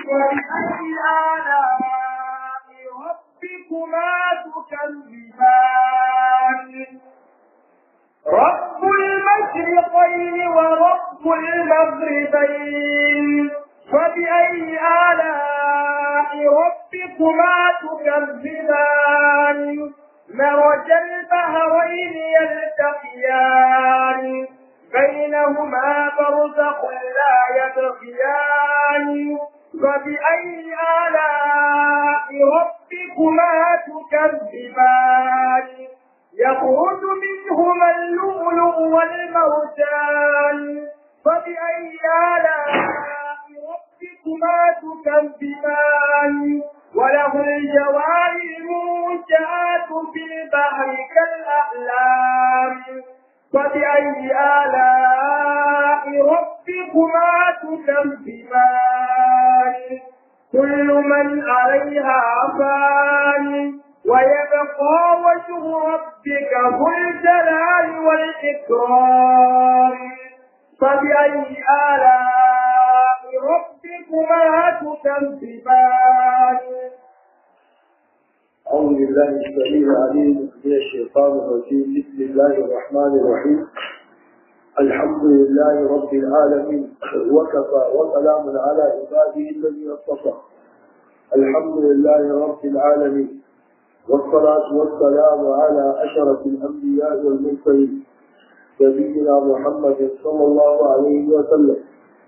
وبأي آلاء ربكما تكذبان رب المشرقين ورب المغربين فبأي آلاء ربكما تكذبان مرج البهرين يلتقيان بينهما برزخ لا يبغيان فبأي آلاء ربكما تكذبان يخرج منهما اللؤلؤ والمرجان فبأي آلاء ربكما تكذبان وله الجوار المنشآت في البحر كالأعلام فبأي آلاء ربكما تكذبان كل من عليها فان ويبقى وجه ربك ذو الجلال والإكرام فبأي آلاء ربكما تكذبان أعوذ بالله السميع العليم من الشيطان الرجيم بسم الله الرحمن الرحيم الحمد لله رب العالمين وكفى وسلام على عباده الذين اصطفى الحمد لله رب العالمين والصلاة والسلام على أشرف الأنبياء والمرسلين نبينا محمد صلى الله عليه وسلم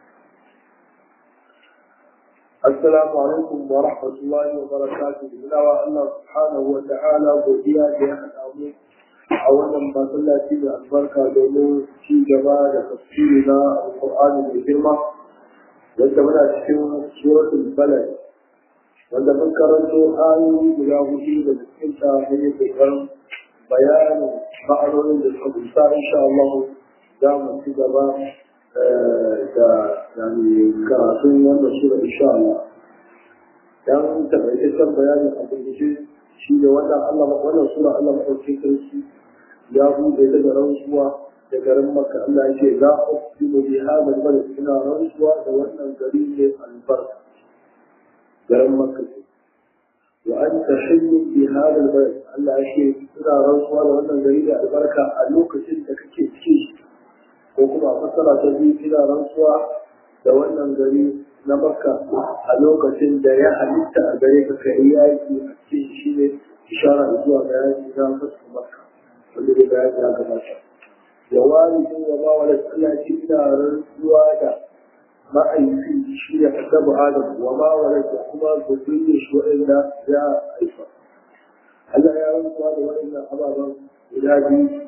السلام عليكم ورحمة الله وبركاته إلى الله سبحانه وتعالى godiya da ya haɗa mu a wannan masallaci da albarka domin ci gaba da tafsiri na alƙur'ani mai girma wanda muna cikin suratul balad wanda mun karanto ayoyi guda hudu da cikin ta mun yi kokarin bayanin ma'anonin da suka kusa insha Allah za mu ci gaba da yani karatun wannan sura insha Allah dan takaitaccen bayanin a gurguje shi da wannan Allah wannan sura Allah madaukakin sarki ya bude ta da rantsuwa da garin Makka Allah ya ce za a uqsimu bi hadha al-balad ina rantsuwa da wannan gari ne albarka garin Makka wa anta hayyu bi hadha al-balad Allah ya ce ina rantsuwa da wannan gari da albarka a lokacin da kake ciki ko kuma fassara ta biyu ina rantsuwa da wannan gari na makka a lokacin da ya halitta a gare ka kai yaki a cikin shi ne ishara zuwa ga yaki na fasu makka wanda da bayani ya gabata da walidin wa ma wala Allah ce ina rantsuwa da ma'aifi shi ne annabi Adam wa ma wala da kuma zuriyar shi wa'anda ya haifa Allah ya rantsuwa da waɗannan ababen guda biyu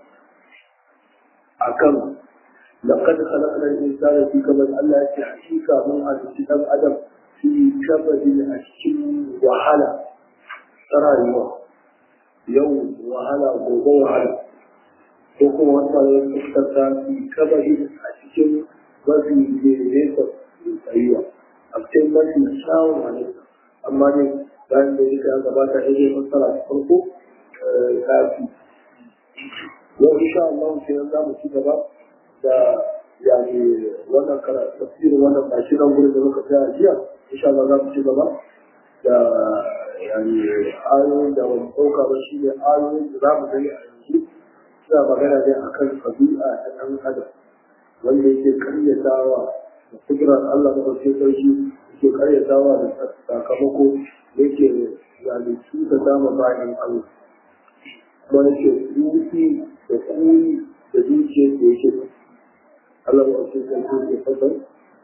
akan لقد خلقنا الإنسان في كبد الله في حقيقة من هذا الكتاب أدم في كبد الأشكال وحلا ترى اليوم يوم وحلا غوغو وحلا وكما وصل يستخدم في كبد الأشكال وفي ليس أيوة أكتب ما في شاو عليك أما ne bayan da yake an gabata ya zai fassara ta farko kafi yau insha Allah sai za mu ci gaba da yani wannan kara tafsirin wannan bashi nan gurin da muka tsaya jiya insha Allah za mu ci gaba da yani ayoyin da wani ɗauka ba shi ne ayoyin da za mu gani a yanzu suna magana ne akan ɗabi'a ta ɗan adam wanda yake karyatawa da kudurar Allah da ɗauke sarki yake karyatawa da sakamako yake yani cuta dama bayan Allah kuma yake rufi da kuri da zuciyar da yake الله وأشهد أن يتفضل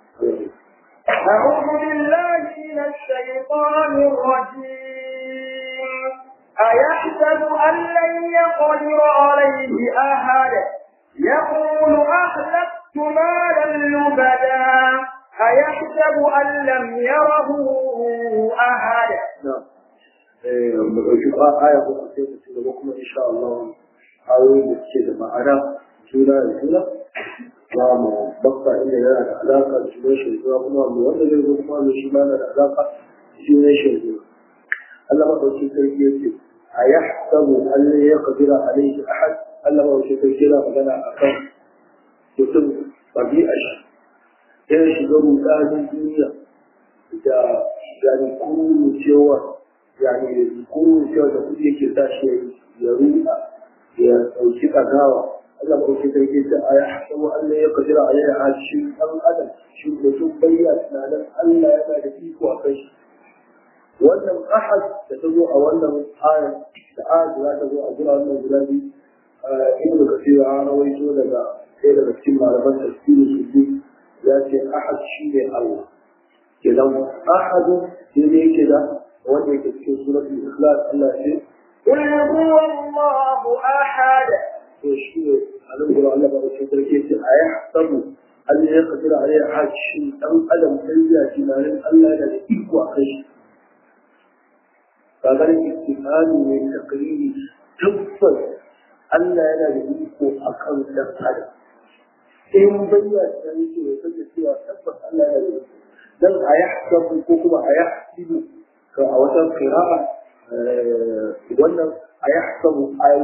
أعوذ بالله من الشيطان الرجيم أيحسب أن لن يقدر عليه أحد يقول أهلكت مالا لبدا أيحسب أن لم يره أحد نعم mu ɗauki aya ko sai mu ci gaba kuma insha Allah ayoyin da suke da ma'ana juna da juna za mu bakka inda yana da alaƙa da sunan shirzuwa kuma mu wanda zai zo kuma mu shi ma da alaƙa da sunan shirzuwa Allah maɗauki sarki ya ce a ya samu Allah ya kadira alaihi ahad Allah maɗauki sarki yana magana a kan mutum ɗabi'a shi ya shiga rudanin duniya da yani kuma cewa yani kuma cewa da kuɗi yake sa shi ya ruɗa ya ɗauki ɗagawa Allah ko shi sarki ta aya kuma Allah ya kadira a yaya a shi ɗan adam shi da sun bayyana tunanin Allah yana da iko a kai shi wannan ahad da ta zo a wannan ayar da ayar da za ta zo a gura wannan guda biyu ibnu kasir ya rawaito daga ɗaya daga cikin malaman tafsiri su ya ce ahad shi ne Allah kenan ahadu shi ne yake da wanda yake cikin suratul ikhlas Allah ce قل هو الله أحد to shi ne a nan gura Allah ba shi sarki ce a ya sabu Allah ya kadira a ya ahad shi dan adam sai ya tunanin Allah yana da iko a kai shi kagar istifani ne takriri tabbas Allah yana da iko a kan dan adam in bayyana da yake ya san cewa tabbas Allah yana da iko dan a yahsabu ko kuma a yahsibu ka a wata qira'a wannan a yahsabu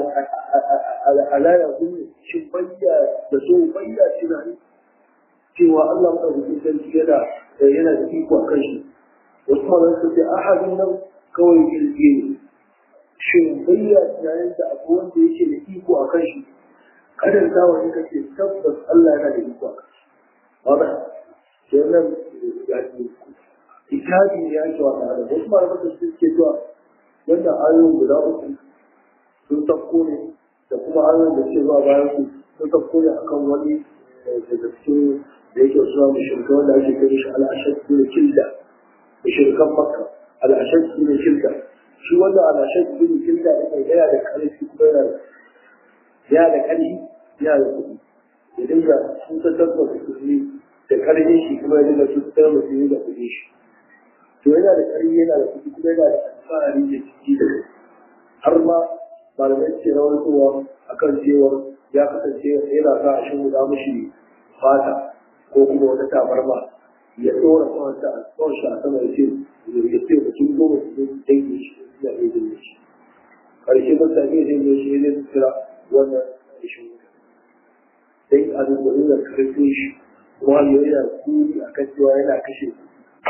ala ya zunni shi bayya da so bayya tunani cewa Allah madaukakin sarki yana yana da iko a kan shi wasu malamai su ce ahadin nan kawai kirge ne shin bayya tunanin da abu wanda yake da iko a kan shi kadar zawa ne kake tabbas Allah yana da iko a kan shi wanda kenan ya ce itabi ne ake wa da adam wasu malamai da su ke cewa wanda ayoyin guda uku sun tafko ne da kuma ayoyin da ke zuwa bayan su sun tafko ne akan wani daga cikin da yake suna mushirka wanda ake kai shi al'ashad ne kilda mushirkan makka al'ashad ne kilda shi wanda al'ashad ne kilda ne yana da ƙarfi kuma yana da yana da ƙarfi yana da kuɗi ya dinga sun tattar da kuɗi da ƙarfin shi kuma ya dinga sun tattar da kuɗi da kuɗi shi to yana da ƙarfi yana da kuɗi kuma yana da alfahari da ciki da har ma malamai ce rawaitowa akan cewa ya kasance yana sa a shi guda mushi fata ko kuma wata tabarma ya tsora kawanta a tsawon shi a sama ya ce ya ce mutum goma su zai dange shi ya iya dange shi ƙarshe mutane zai ne shi ne su kira wannan ƙarshen wuta sai a duba nuna karfin shi kuma ya yana kuri a kan cewa yana kashe su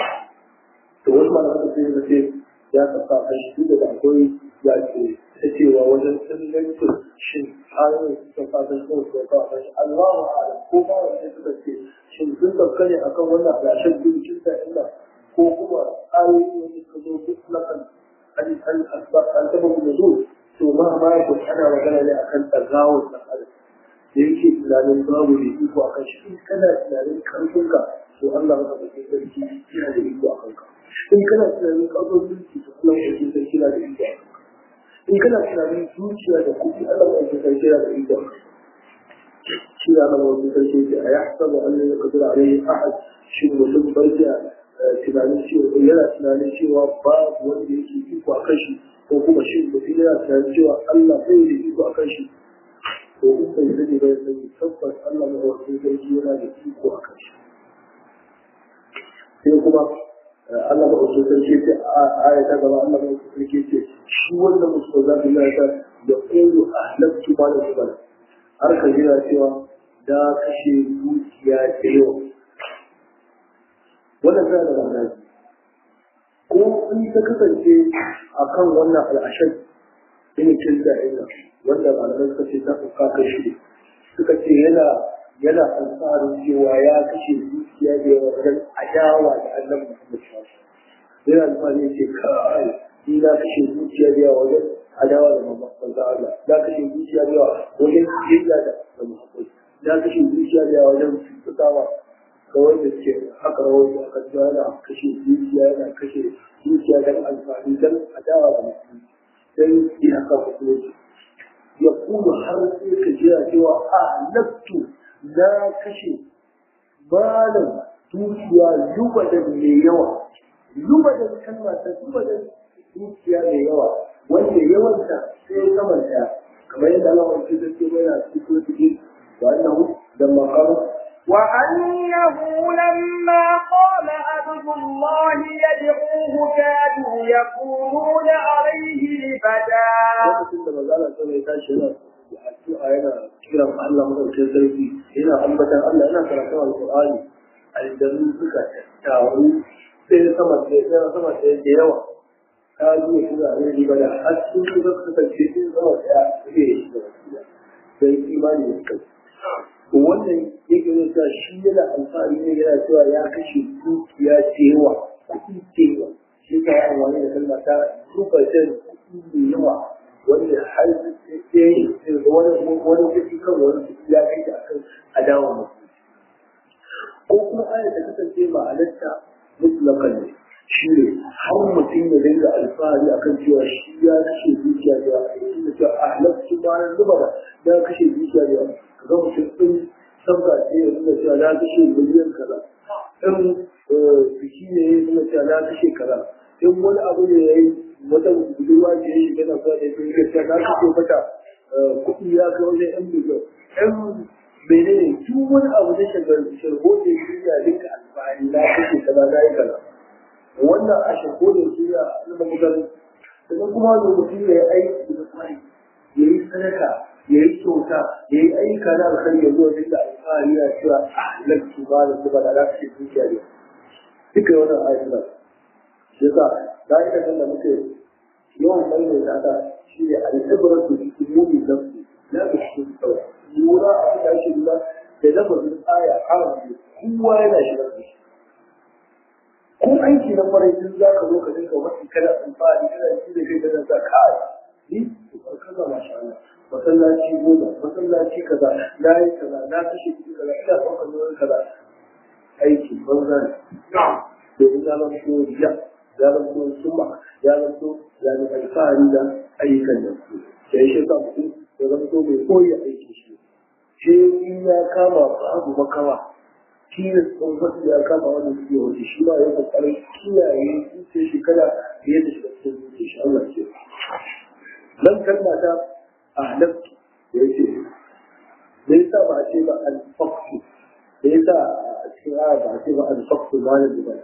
to wasu malaman da sai ce ya kasa kashi duk da akwai ya ce ta cewa wajen tsallancin shin hanyoyin suka fatan kawai suka kawo kashi Allahu a'lam ko ba wanda suka ce shin sun dauka ne akan wannan alashen bincin da illa ko kuma ayoyi wanda suka zo duk lakan an an asbar an taba mu zo to ma ma ya ko ana magana ne akan tsagawar da adam da yake tunanin babu da iko akan shi in kana tunanin karfinka to Allah maka da sarki yana da iko akan ka in kana tunanin karfin mulki to Allah maka da sarki yana da iko akan ka in kana tunanin zuciya da kuɗi Allah maka da sarki yana da iko akan ka shi ya zama wasu sarki ce a yahsabu an la yaqdiru alayhi ahad shi mutum barja tunanin cewa yana tunanin cewa babu wanda yake iko a kan shi ko kuma shi mutum yana tunanin cewa Allah bai da iko a kan shi to in bai sani bai sani tabbas Allah mai wasu sarki yana da iko a kan shi sai kuma Allah ba wasu sarki ce a aya ta gaba Allah ba wasu sarki ce shi wanda mutum za su yi ta da ƙulu ahlaktu ma da zubar har ka jira cewa da kashe dukiya da yawa wannan tana da ma'ana ko in ta kasance a kan wannan al'ashar ilimin da ina wanda malamai suka ce ta fuka kashe suka ce yana yana alfaharin cewa ya kashe dukiya da yawa wajen adawa da annabi Muhammad sallallahu yana alfahari ya ce kai ni na kashe dukiya da yawa wajen adawa da Muhammad Allah na kashe dukiya da yawa wajen kiyayya da Muhammad na kashe dukiya da yawa wajen fitawa kawai da ke haka rawar da aka cewa yana kashe dukiya yana kashe dukiya don alfahari don adawa da Muhammad don iyaka musulunci ya kuma har sai ka jira cewa a naftu na kashe malam dukiya lubadan mai yawa lubadan kalma ta lubadan dukiya mai yawa wanda yawanta sai kamanta kamar yadda Allah wani ce zai bai na cikin cikin wa annahu da maqama وأنه لما قام عبد الله يدعوه كادوا يكونون عليه لبدا lokacin da manzala ta mai tashi yana addu'a yana kiran Allah madaukakin sarki yana ambatan Allah yana karatun alqur'ani aljannu suka tattaru sai sama ɗaya sai sama ɗaya da yawa ta zuwa shi da abin riba da har sun yi zaka kasance sun zama ɗaya zai yi shi da wasu sai imani da kai wannan yake nuna cewa shi yana alfahari ne yana cewa ya kashe dukiya da yawa kuɗi da yawa shi ka yi amfani da kalma ta duka jan kuɗi da yawa wanda har sai wani wani kuɗi kan wani kuɗi ya kai da akan adawa mutum ko kuma ayar da kasance ma'anarta mutlakan ne shi ne har mutum ya dinga alfahari akan cewa shi ya kashe dukiya da yawa da cewa a halarci ma na zuba da ya kashe dukiya da yawa kaga mutum ɗin sabga ce ya nuna cewa na kashe miliyan kaza in biki ne ya nuna cewa na kashe kaza in wani abu ne ya yi wata budurwa ce ya shiga na kuwa da ya gaskiya na kashe mata kuɗi ya kai wajen yan miliyan yan menene duk wani abu da shagar shirgo da shirya duka alfahari na kashe kaza na yi kaza wannan a shirgo da shirya na mamugar sannan kuma da mutum ya yi aiki da kwari ya yi sadaka ya yi kyauta ya yi ayyuka na alkhairi ya zuwa duka alfahari na cewa a lantu ba da zuba da za su ce dukiya ne duka wannan ayyuka na shi yasa ka'idan da muke yawan maimaita ta shi ne al'ibratu bi umumi nafsi la bi shirki lura a da ake lura da lafazin aya arabi kowa yana shigar da shi ko aiki na farai tun za ka zo ka dinga wani kada alfahari kana shi da kai kana sa kai ni kaza masha Allah masallaci goma masallaci kaza na yi kaza na kashe kuɗi kaza ina ɗaukar nauyin kaza aiki banza ne domin ya zama so riya ya zama so summa ya zama so ya zama alfahari da ayyukan da su sai shi sa mutum ya zama so mai koyi aiki shi sai in ya kama babu makawa tilas ɗin wasu ya kama wanda suke wuce shi ba ya kokarin kiyaye zuciya shi kada ya da shi cikin zuciya shi Allah ce nan kalma ta ahlaktu da yake da yasa ba a ce ba al-faqtu da yasa a cikin aya ba a ce ba al-faqtu malam da ba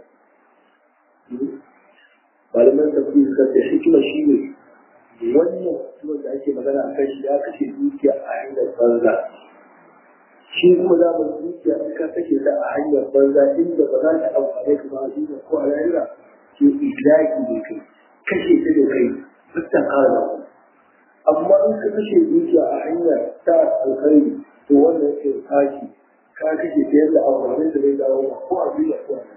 malaman tafsir suka ce hikima shi ne wannan mutumin da ake magana a kan shi ya kashe dukiya a hanyar banza shi kuma za mu zuciya in ka kashe ta a hanyar banza inda ba za ta amfane ka ba a duniya ko a rayuwa ke idraki ne kai kashe ta da kai duk ta kara da wani amma in ka kashe zuciya a hanyar ta alkhairi to wannan yake tashi ka kashe ta yadda amfanin da zai dawo ma ko a duniya ko a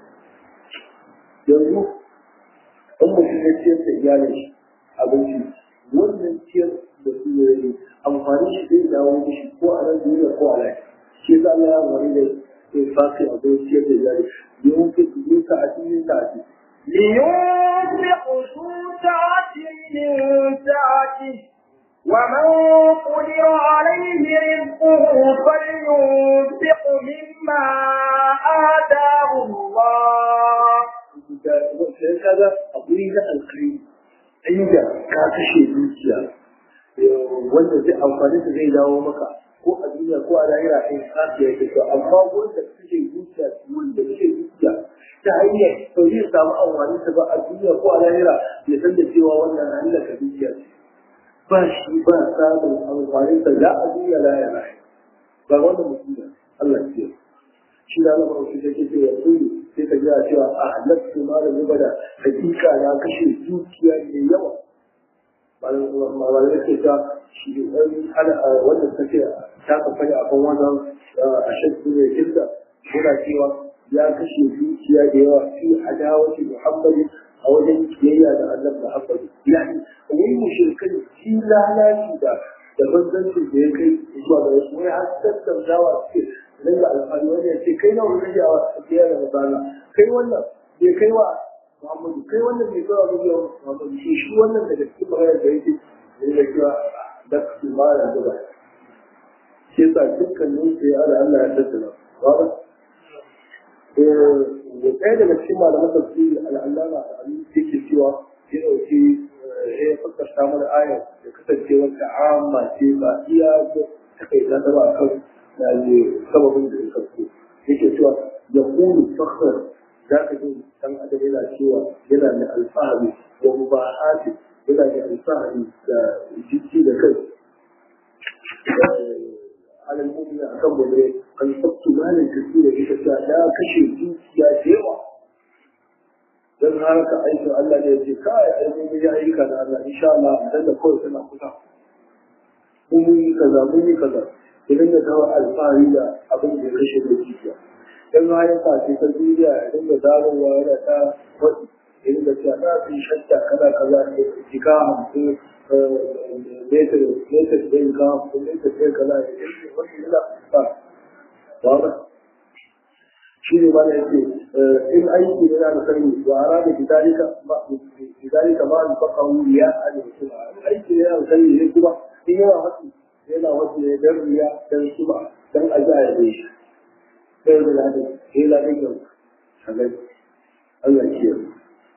yanzu in mutum ya ciyar da iyalin shi abinci wannan ciyar da su yi amfani shi zai dawo mishi ko a nan duniya ko a lafiya shi yasa Allah ya wani da ya fasi a bai ciyar da jari yawan fi yin sa'ati yin sa'ati لينفق ذو سعة من سعته ومن قدر عليه رزقه فلينفق مما آتاه الله sai kaga akwai na alkhairi inda ka kashe dukiya wanda zai amfani da zai dawo maka ko a duniya ko a lahira in kafiya yake to amma wanda kake zuciya wanda kake zuciya ta hanyar to zai samu amfani ta ba a duniya ko a lahira ya san da cewa wannan hanyar ka zuciya ce ba shi ba samun amfani ta la a duniya lahira ba wannan mutum Allah ya shi da Allah ba shi take cewa kullu sai ka ga cewa a halatta ma da zuba da hakika na kashe dukiya mai yawa malamai ke ta shi wanda take ta kafa a kan wannan a shakku ne kirda yana cewa ya kashe dukiya da yawa fi adawati muhammadi a wajen kiyayya da annabi muhammadi yani wai mushrikan shi lalaci da da banzancin da ya kai zuwa ga wasu wai har tattaunawa suke nan da alfahari wani ya ce kai nawa kake a kiyayya da masana kai wannan bai kai wa Muhammadu kai wannan bai kawo mu yau Muhammadu shi shi wannan daga cikin magana da yake da yake cewa da su ma da zuba shi yasa dukkanin su ya da Allah ya tattala ba eh da ɗaya daga cikin malaman tafsiri al'allama da amin yake cewa ya dauki ya fassara mana ayar da kasancewar ta amma ce ba iya ta kai ta ba kan da ne sababin da ya kasko yake cewa ya kulu fakhar za ka ji dan adam yana cewa yana da alfahari da mubahati yana da alfahari da jiki da kai alal mu'min akan gobe kan sabtu malin kasira ita ta da kashe dukiya da yawa don haraka aikin Allah ne ce kai aikin ya ayyuka na Allah insha Allah dan da kawai tana kusa mun yi kaza mun yi kaza idan da kawo alfahari da abin da ya kashe da jijiya dan hayan ka ce ta duniya idan da dawowa yana ta wani idan da ta na fi shadda kaza kaza ne jika hamsin metar metar ɗin ka hamsin metar ɗin kaza ya ce wani yana ba ba shi ne mana yake in aiki ne na sani wa ara da bidalika ma bidalika ma al faqahu ya al suma in aiki ne na sani ne kuma in yawa hasu yana wasu ne dan riya dan suma dan aja ya dai shi sai da ladi sai ladi ga kaga Allah ya yi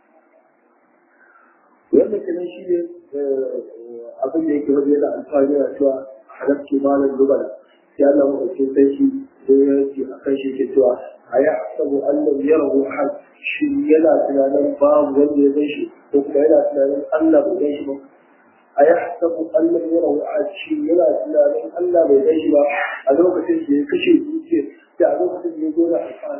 wannan kenan shi ne abin da yake wajen da alfahari da cewa halakci malam lubala sai Allah mu ce sai shi sai ya ce akan shi ke cewa a ya sabu Allah ya rahu ahad shi yana tunanin babu wanda ya gan shi ko kuma yana tunanin Allah bai gan shi ba a ya sabu Allah ya rahu ahad shi yana tunanin Allah bai gan shi ba a lokacin da ya kashe zuciya da a lokacin da ya zo da alfahari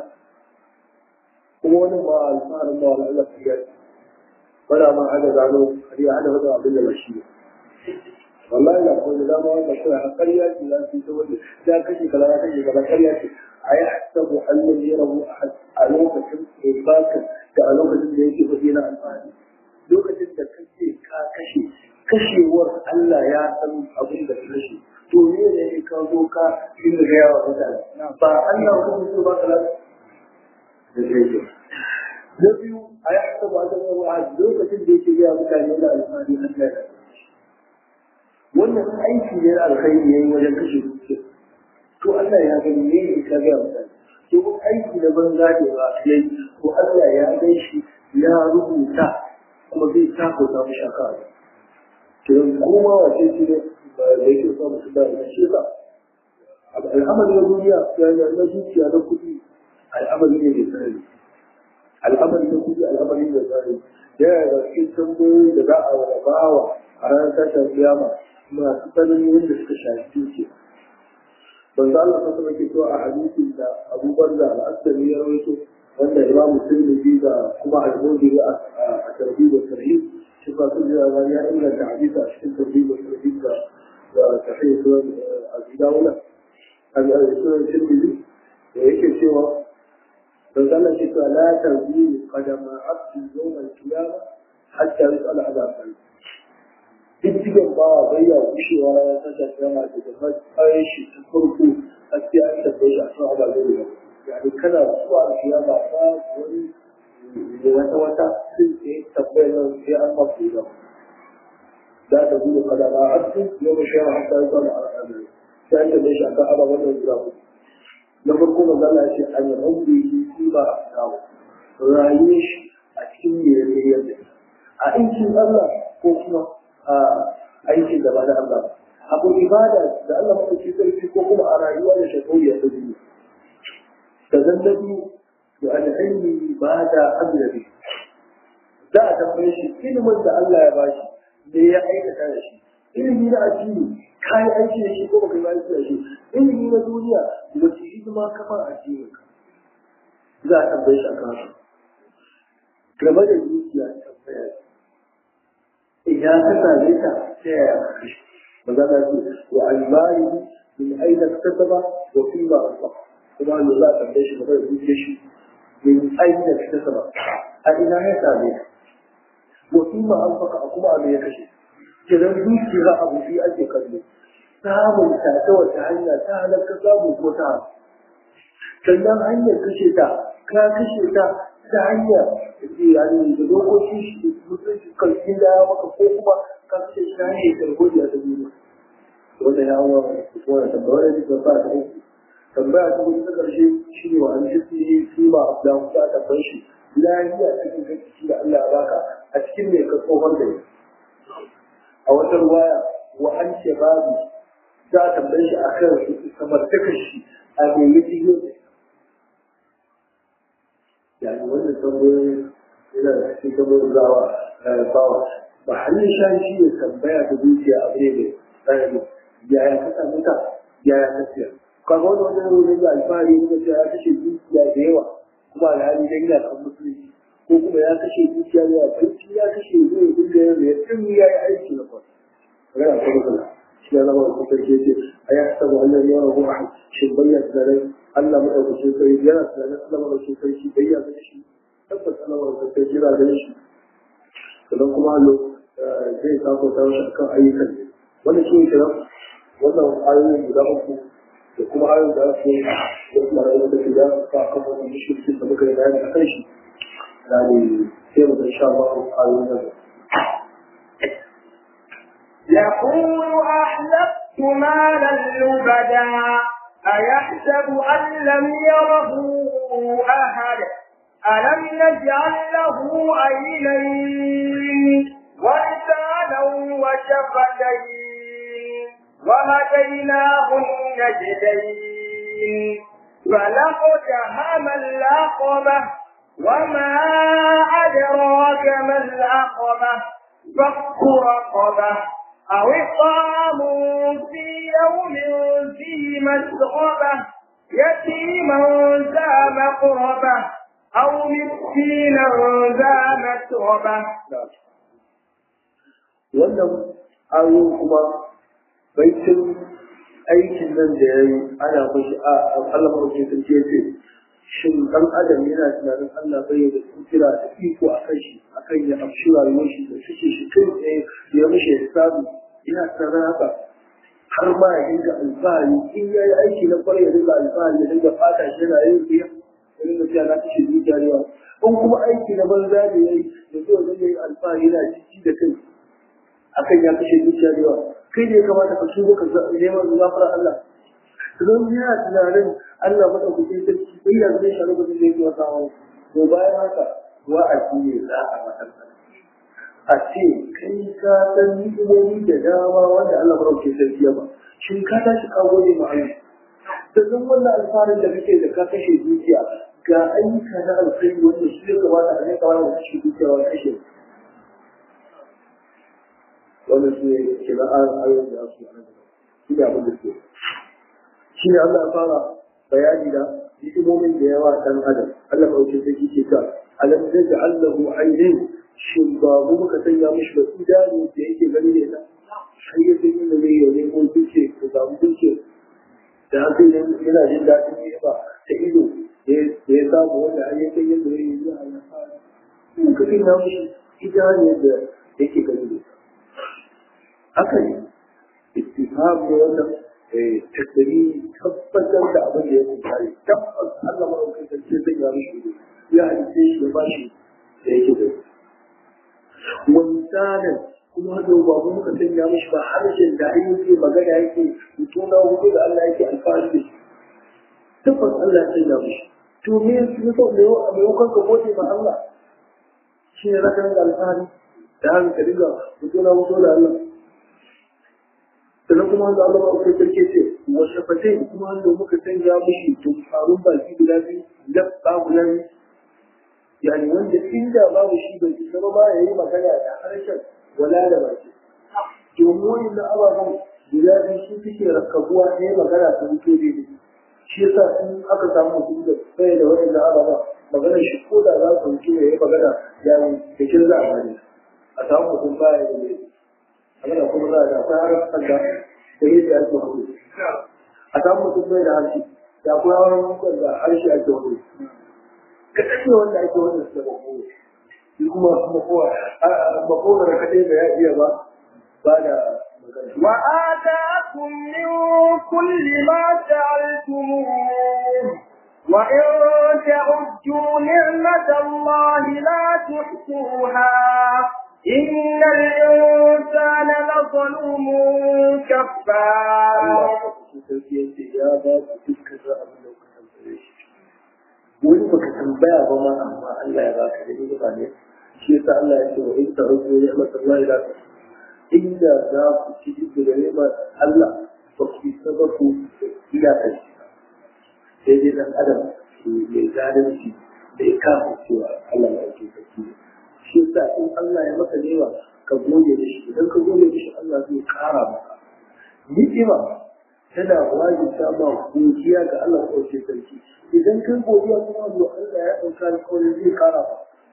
kuma wani ma alfaharin ma wani Allah ya yi wala ma hada gano har ya hada wata abin da ba shi ne wallahi da ko da dama wanda ko a ƙarya ce za su ta wanda ya kashe kaza ya kashe kaza ƙarya ce a yi hasabu Allah ya rabu a lokacin ibakan da a lokacin da yake fadi na alfahari lokacin da kake ka kashe kashewar Allah ya san abin da ka kashe to ne ne ka zo ka inda ga yawa mutane ba Allah ko so ba kala da zai na biyu a yi hasabu Allah ya rabu lokacin da yake ga mutane da alfahari Allah ya wannan aiki ne na alkhairi yayi wajen kashe dukiya to Allah ya gani ne ya ka ga mutane to ko aiki da banza ne ba yayi to Allah ya gan shi ya rubuta kuma zai ta ko ta mu shaka to kuma wace ce ne da yake so mu da shi ka al'amari na duniya ya na dukiya na kudi al'amari ne mai tsari al'amari na kudi al'amari ne mai tsari ya ga cikin tambayoyi da za a bawa a ranar tashin kiyama masu tsananin wanda suka shafi dukiya banza Allah ta sama ke so a hadisin da abubuwan da al'asari ya rawaito wanda imam musulmi da kuma al-mudi a tarbi da sarhi shi ba su jira ba ya inganta hadisa a cikin tarbi da sarhi da da sahih sunan al-dawla al-sunan tirmidhi da yake cewa banza Allah ke so la tarbi qadama abdi yawm al-qiyamah hatta yus'ala ala diddigan ba bai ya gushewa ya saka kama da da matsayin shi ta farko a cikin an tabbai shi a kan ababen da yani kana zuwa a kiyama ba wani da wata wata sun ce tabbai nan sai an mafi da za ta gudu kada ba a cikin yau shi ma hanta ya zama a ranar sai an tabbai shi a kan ababen da guda uku na farko manzo Allah ya ce an yi rabbi shi ba a dawo rayuwar shi a cikin me ne yadda a aikin Allah ko kuma aikin da ba na Allah ba. Abu ibada da Allah maɗauki sarki ko kuma a rayuwa da shakauya ta duniya. Da zan na biyu da al'ilmi ba da azrabi. Za a tambaye shi ilimin da Allah ya bashi me ya aikata da shi. Ilimi na addini ka yi aiki da shi ko baka yi aiki da shi. Ilimi na duniya wace hidima ka ba addinin ka. Za a tambaye shi a kan Game da dukiya tambaya idan ka same ta ta yaya ka kashe magana ce wa albari min aina kasaba wa fi ma asba kuma Allah za a tambaye shi magana duke shi min aina kasaba a ina ya same ta wa fi ma asba kuma a me ya kashe kiran dukiya abu bi ake kallo samun ta ta wata hanya ta halaka samu ko ta sannan hanyar kashe ta ka kashe ta ta hanya yani da dokoki shi mutunci kalkin da ya maka ko kuma ka kashe shi ta hanyar tarbiya ta duniya wanda ya wa wanda tambaya da ta sa ta uku tambaya ta hudu ta karshe shi ne wa an shi su ba da ta tambaye shi lafiya cikin gaskiya da Allah ya baka a cikin mai ka tsohon da a wata ruwaya wa an ce babu za a tambaye shi a kan kamar shi a mai yi يعني wannan tambayoyi yana da cikin tambayoyin zawa bawa ba hannun shan shi ya tambaya da zuciya abu ne mai tsanani yaya ka samu ta yaya ka siya kaga wani wani wani da alfahari ne da ya kashe zuciya da yawa kuma alhali dan yana kan musulunci ko kuma ya kashe dukiya ya barci ya kashe zai dinga yin ya tun ya yi aiki na kwan magana ta matsala shi ya zama da sarki ce a ya saba wannan yawan ruwa shi bayyana tunanin Allah madaukakin sarki yana tunanin Allah madaukakin sarki bayyana shi tabbas Allah madaukakin sarki yana ganin shi sannan kuma hallo zai sako ta wasu akan ayyukan wannan shi ne kenan wannan ayoyin guda uku da kuma ayoyin da ake da kuma rayuwar da ke da ka kan wannan shirkin da muka yi bayani a kan shi يعني سير إن شاء الله تعالى يقول أحلفت مالا لبدا أيحسب أن لم يره أحد ألم نجعل له عينين ولسانا وشفتين وهديناه النجدين فلقتهم العقبة وما أدراك ما العقبة فك رقبة أو إطعام في يوم ذي مسغبة يتيما ذا مقربة أو مسكينا ذا متربة wannan ayoyin kuma baitin aikin nan da ya yi ana mashi a Allah mawace sarki ya ce shin dan adam yana tunanin Allah bai da kira da iko a kan shi akan ya amshi rayuwar shi da suke shi kai tsaye ya mishi hisabi yana tunanin haka har ma ya dinga alfahari in ya yi aiki na kwarai ya dinga alfahari ya dinga fata shi yana yin biya ya dinga cewa na kashe zuciya da yawa in kuma aiki na banza da ya yi da zai zai yi alfahari yana ciki da kai akan ya kashe zuciya da yawa kai ne kamata ka shigo ka neman gafara Allah don yana tunanin Allah madaukakin sarki sai ya zai sharu da zai yi wata hawa to bayan haka wa'azi ne za a matsala a ce kai ka san ni'imomi da dama wanda Allah madaukakin sarki ya ba shin ka tashi ka gode ma Allah sannan wannan alfarin da kake da ka kashe dukiya ga ayyuka na alkhairi wanda shi ya kamata a rinka wani kashe dukiya wani kashe wannan su ne kira ayoyin da su yi shi ne abin da ke shi ne Allah ya fara bayani da hikimomin da yawa ɗan adam Allah ɗauke ta ke ta alam zai da Allahu ainihin shin ba mu muka sanya mishi da idanu da yake gani da ita har ya san inda zai yi ko duke ko samu duke da haka yana jin daɗin ne ba ta ido da ya samu wanda har ya san yadda zai yi zuwa ya fara muka sanya mishi idanu da yake gani da ita haka ne istifham ne wannan tattali tabbatar da abin da ya kuntare tabbas Allah maɗaukai sarki zai ya mishi ne ya halice shi ya bashi da yake da wanzanan kuma hada ba mu muka sanya mishi ba harshen da ai yake magana yake mutum na hudu da Allah yake alfahari da shi tabbas Allah ya sanya mishi to me su so me a maimakon ka gode ma Allah shi ne zaka rinka alfahari da haka ka dinga mutum na hudu da Allah sannan kuma wanda Allah ba kai sarki ce wa shafatai kuma wanda muka sanya mishi tumfarun baki guda biyu labba guda biyu yani wanda inda babu shi bai isa ba ya yi magana da harshen wala da baki domin wani na ababen guda biyu su suke rakkabuwa ta yi magana ta mutu daidai shi yasa in aka samu mutum da bai da wani na ababa maganar shi ko da za su mutu ya yi magana yani da kin za a bari a samu mutum baya da daidai abin kuma za a da akwai harafin da da yadda ake hudu a samu mutum bai da harshe da akwai harafin da harshe ake hudu ka kashe wanda ake wannan su da makowa shi kuma makowa makowa da kadai da ya iya ba ba da وآتاكم من كل ما سألتموه وإن تعدوا نعمة الله لا تحصوها إن الإنسان لظلوم كفار wani baka tambaya ba ma amma Allah ya baka da ni ba ne shi yasa Allah ya ce wa in ta'udhu ni'matallahi la inda za ku ci duk da ni'mar Allah ba ku saba ku ila kai sai dai dan adam mai zalunci da ya kafa cewa Allah ya ce kake shi yasa in Allah ya maka newa ka gode da shi idan ka gode da shi Allah zai kara maka ni'ima tana wajibta ma godiya ga Allah ko ce sarki idan kai godiya kuma zuwa Allah ya dauka alƙawarin zai kara ba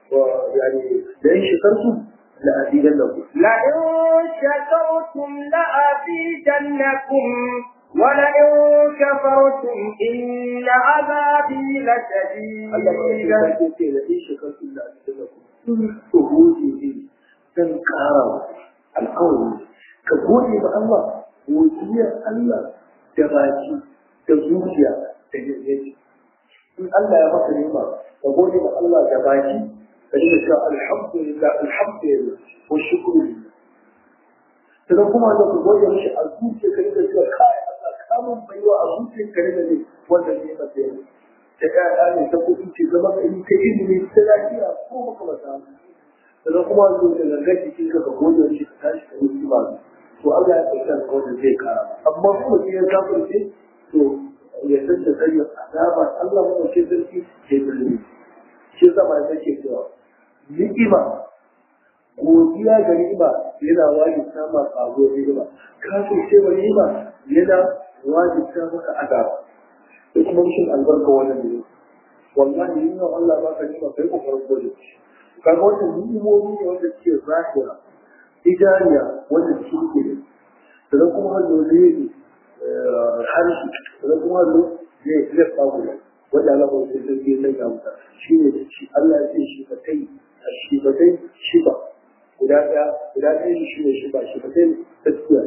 يعني لئن شكرتم لأزيدنكم لئن شكرتم لأزيدنكم ولئن كفرتم إن عذابي لشديد Allah ba shi ce da in shakartun da ake da ku to gode ne dan ƙara alƙawari ka gode ma Allah godiyar Allah da baki da zuciya da yanzu in Allah ya maka nema ka gode ma Allah da baki ka dinga cewa alhamdulillah alhamdulillah wa shukru lillah sannan kuma da ku gode mishi a zuciya ka dinga cewa kai Allah kamun baiwa a zuciyar ka dinga ne wannan ne masa yau ta ƴaƴa ne ta kuɗi ce zama ka yi ta ilimi ta lafiya ko maka ba ta sannan kuma zo da gangar jikin ka ka gode mishi ka tashi ka yi kima to Allah ya ɗauki alƙawarin zai kara amma kuma sai ya kafirce to ya san da sanya azaba Allah mu ce sarki ke zulmi shi zama ya take cewa ni'ima godiya ga ni'ima yana wajibta ma ƙago ni'ima kafin ce wa ni'ima yana wajibta maka azaba da kuma rashin albarka wannan ne wallahi yin Allah ba ka ni'ima kai kokarin gode kaga wannan ni'imomi ne wanda suke zahira idaniya wanda suke ne sannan kuma hannu ne harshe sannan kuma hannu ne zai fagu da wanda Allah ba sai sai sai ya mutu shi ne shi Allah ya ce shi ba kai shi ba kai shi ba guda ɗaya guda ɗaya shi ne shi ba shi ba kai gaskiya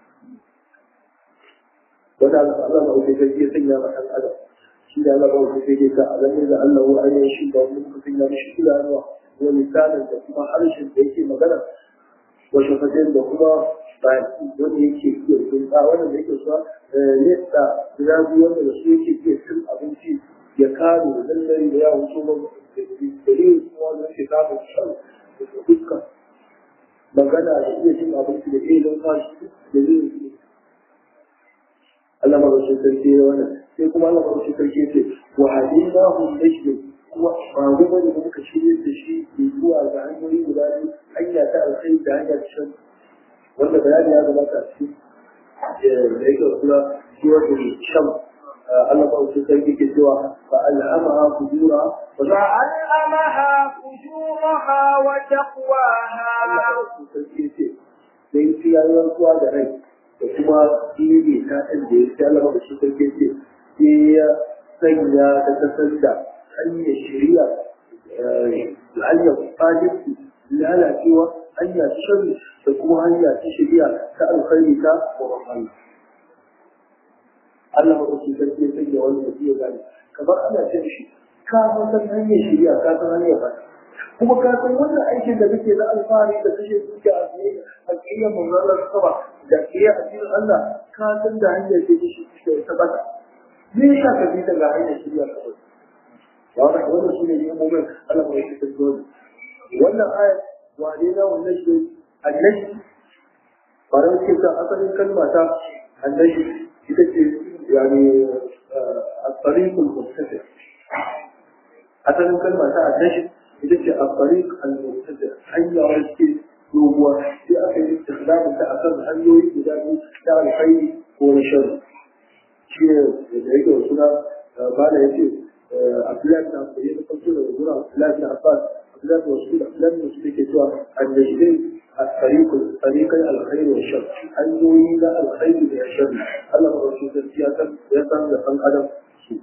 wanda Allah ba sai sai ya sanya ma ɗan adam shi da Allah ba sai sai ka alamin da Allah wa ayyuka shi ba mun ka sanya mishi idanuwa wa misalin da kuma harshen da yake magana wa shafatin da kuma baki wanda yake iya tunta wanda da yake suwa nesa guda biyu wanda da su yake iya cin abinci ya kare da lallai da yawon so ba da dalilin kuma wanda yake samun shan da fuska magana da iya cin abinci da iya don kashi da zai Allah marashin sarki ya wannan sai kuma Allah marashin sarki ya ce wa hadina hum nashdu kuma ba mu bane da muka shirye da shi zuwa ga hanyoyi guda biyu hanya ta alkhairi da hanya ta shan wanda bayani ya gabata a cikin da yake kula suwar da sham Allah ba su sarki ke cewa fa alhamaha fujura wa فألهمها فجورها وتقواها Allah ba su sarki ce sai su yayi rantsuwa da rai da kuma ɗibe ta ɗan da ya sai Allah ba su sarki ce sai ya sanya ta kasar da hanyar shari'a hanyar fadisi lalacewa hanya ta shari da kuma hanya ta shari'a ta alkhairi ta wa Allah. Allah ba su sarki ya sanya wani da ya gani kamar ana ce shi ka san hanyar shari'a ka san hanyar ba kuma ka san wannan aikin da kake na alfahari da kashe dukiya a tsaye a kiyaye manzalar sama da kiyaye addinin Allah ka san da hanyar da kake ta bata me yasa ka bi daga hanyar shari'a kawai واضح wannan su ne nemomin Allah mai shi tattoli wannan ayat wane na wannan shi annashi faran ce ta asalin kalma ta annashi ita ce yani al-tariq al-muttasil asalin kalma ta annashi ita ce al-tariq al-muttasil hanya wacce doguwa sai aka yi istikhlamu ta akan hanyoyi guda biyu ta alkhairi ko na sharri shi ne da yake suna bala yace أفلام تعبير تفصيل الجرى أفلام تعبان أفلام وصول أفلام وصول كتوى النجدين الطريق طريق الخير والشر أن يريد الخير والشر الله رسول السياسة يسمى لفن أدم سوء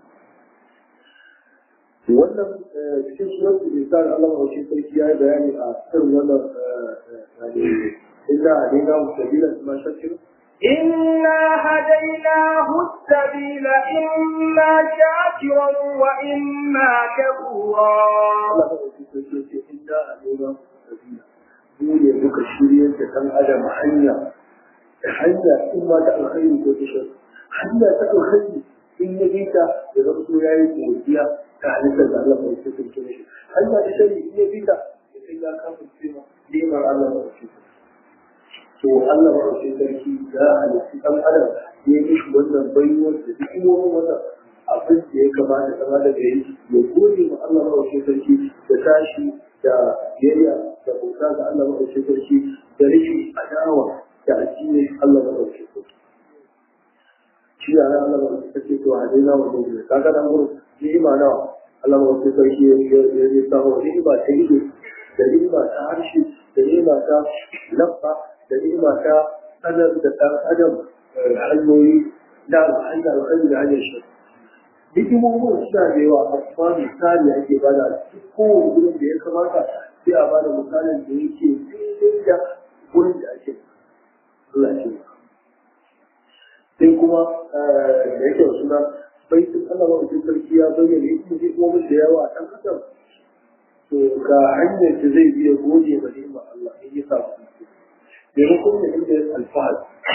wannan cikin surat al-insan Allah wa shi sarki ya bayani a kan wannan yani illa alaina sabila ma shakir إنا هديناه السبيل إما شاكرا وإما كفورا Allah ba shi sarki ce inda alaina sabila mu ne muka shirye da dan adam hanya hanya in ma ta alkhairi ko ta shar hanya ta alkhairi in ya bi ta da zama so yayi godiya ta halittar da Allah ba shi sarki ne hanya ta shari in ya bi ta ya kai ya kafa cewa nemar Allah ba shi to Allah ba shi sarki ya halitta dan adam ya yi mishi wannan baiwar da duk wani wannan abin da ya kamata kama da gari ya gode ma Allah ba shi sarki da tashi da biyayya da bauta ga Allah ba shi sarki da rikin adawa da addinin Allah ba shi sarki shi ya Allah ba shi sarki to a dai na wannan kaga dan gurin ni'ima nawa Allah ma wasu sarki ya ya samu ni'ima ta ido da ni'ima ta harshe da ni'ima ta labba da ni'ima ta sanar da ɗan adam hanyoyi da hanyar alkhairi da hanyar shi hikimomin suna da yawa amma misali ake bada kowane gurin da ya kamata sai a bada misalin da yake daidai da gurin da ake Allah ce sai kuma da yake suna bai sun Allah wa mutum sarki ya bayyana hikimomin da yawa a ɗan adam to ga hanyar da zai biya gode ma ni'imar Allah in ya samu maimakon da inda alfahari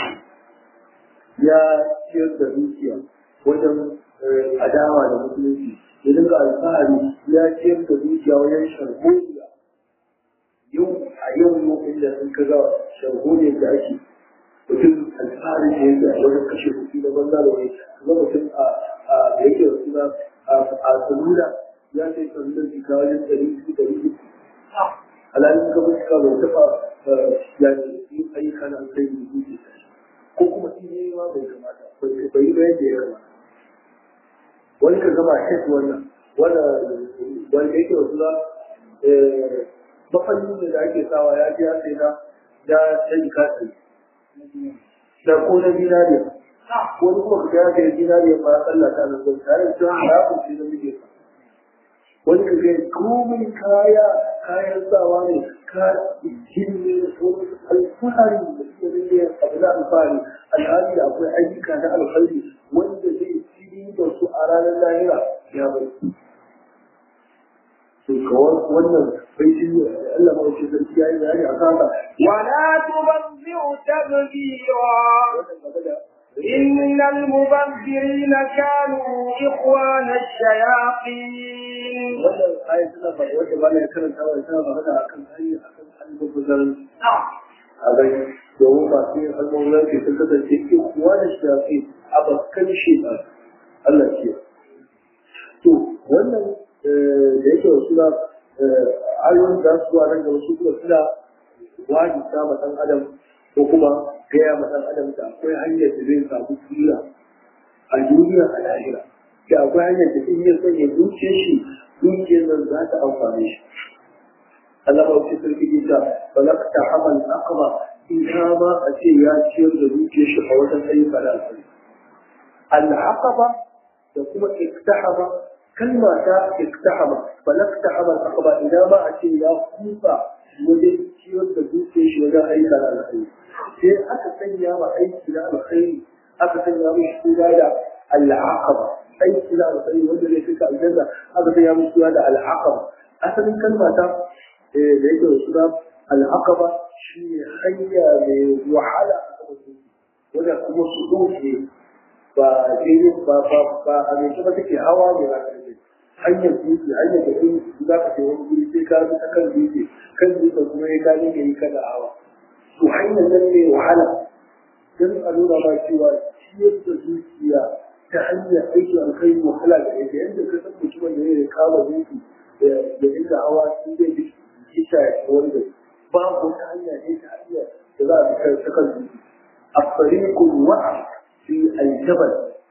ya ciyar da dukiya wajen adawa da musulunci ya dinga alfahari ya ciyar da dukiya wajen sharholiya yau a yau yau inda sun kaga sharholiyar da ake mutum alfahari da yake wajen kashe kuɗi na banza da wani kuma mutum a da yake da suna a salula ya sai salular jika wajen ɗari biyu ɗari uku alhalin ka mutuka bai taɓa ya yi ayyuka na kai da dukiya ko kuma in yi ma bai kamata bai yi bayan da ya kamata wani ka gama hit wannan wanda wanda yake wasu na mafallin da ake sawa ya ji ya sai na ya sai kasi da ko na dinariya wani kuma ka ya sai dinariya ma Allah ta nan zai tare da haramun sai da muke sa wani ka ga komai kaya kayan sawa ne ka jinne da sauran alfahari da suke rinne abu na alfahari alhali akwai ayyuka na alkhairi wanda zai ci da su a ranar lahira ya bai to kawai wannan bai shi ne Allah ma shi sarki yayi bayani a kasa ولا تبذر تبذيرا إن المبذرين كانوا إخوان الشياطين wannan ayat tana ba wanda ba ya karanta wa tana ba da akan ayi akan almubazzaran a bai domin masu yin almubazzaran ke sun kasance ke kuwa da shafi a bakkan shi ba Allah ce to wannan da yake wasu na ayoyin da su nan gaba su kuma suna wajibta ma ɗan adam ko kuma gaya ma ɗan adam da akwai hanyar da zai samu tsira a duniya a lahira da akwai hanyar da in ya sanya dukiyar shi dukiyar nan za ta amfane shi Allah ba shi sarki ita balakta hamal aqaba in ka ba a ce ya ciyar da dukiyar shi a wajen ayyuka da alfari al-aqaba da kuma iktahama kalma ta iktahama balakta hamal aqaba idan ba a ce ya kusa wajen ciyar da dukiyar shi wajen ayyuka da alfari sai aka sanya ma aiki na alkhairi aka sanya mishi suna da al-aqaba aiki na alkhairi wanda zai fita aljanna aka sanya mishi suna da al-aqaba asalin kalma ta da yake da suna al-aqaba shi ne hanya mai wahala wanda kuma su doke ba daidai ba ba ba a mai kuma take hawa mai rakarfe hanyar dutse hanyar da kun za ka ce wani guri sai ka bi ta kan dutse kan dutse kuma ya gane ka yi kada hawa to hanyar nan mai wahala don a nuna ma cewa ciyar da zuciya ta hanyar aikin alkhairi wahala da yake yadda ka san mutumin da ya kama zuci da inda hawa sun zai bi kisa ya wanda babu wata hanya ne ta hanya da za a fi ta kan zuci a farikun wa'a fi aljabal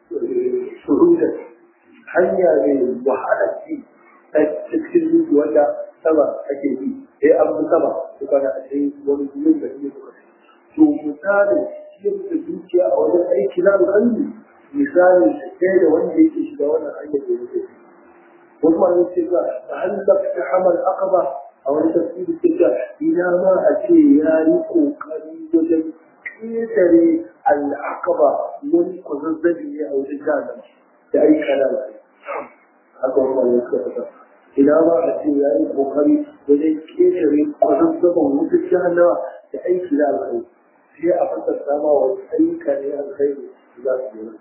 surutan hanya mai wahala ce ta cikin zuci wanda sama ake bi sai an bi sama su kana a cikin wani gurin da ne suka to misalin ciyar da dukiya a wajen aiki na alƙalmi misalin ɗaya da wanda yake shiga wannan hanyar da yake wasu ma yake ga ta hallaka ta hamal aqaba a wani tafsiri ke ga ina ma a ce ya yi kokari wajen ƙetare al'aqaba wani kwazazzabi ne a wajen jahannama da aika na alƙalmi haka wani ma yake ga ina ma a ce ya yi kokari wajen ƙetare kwazazzaban wutar jahannama da aiki na alƙalmi sai a fassara ma wa ayyuka ne alkhairi za su yi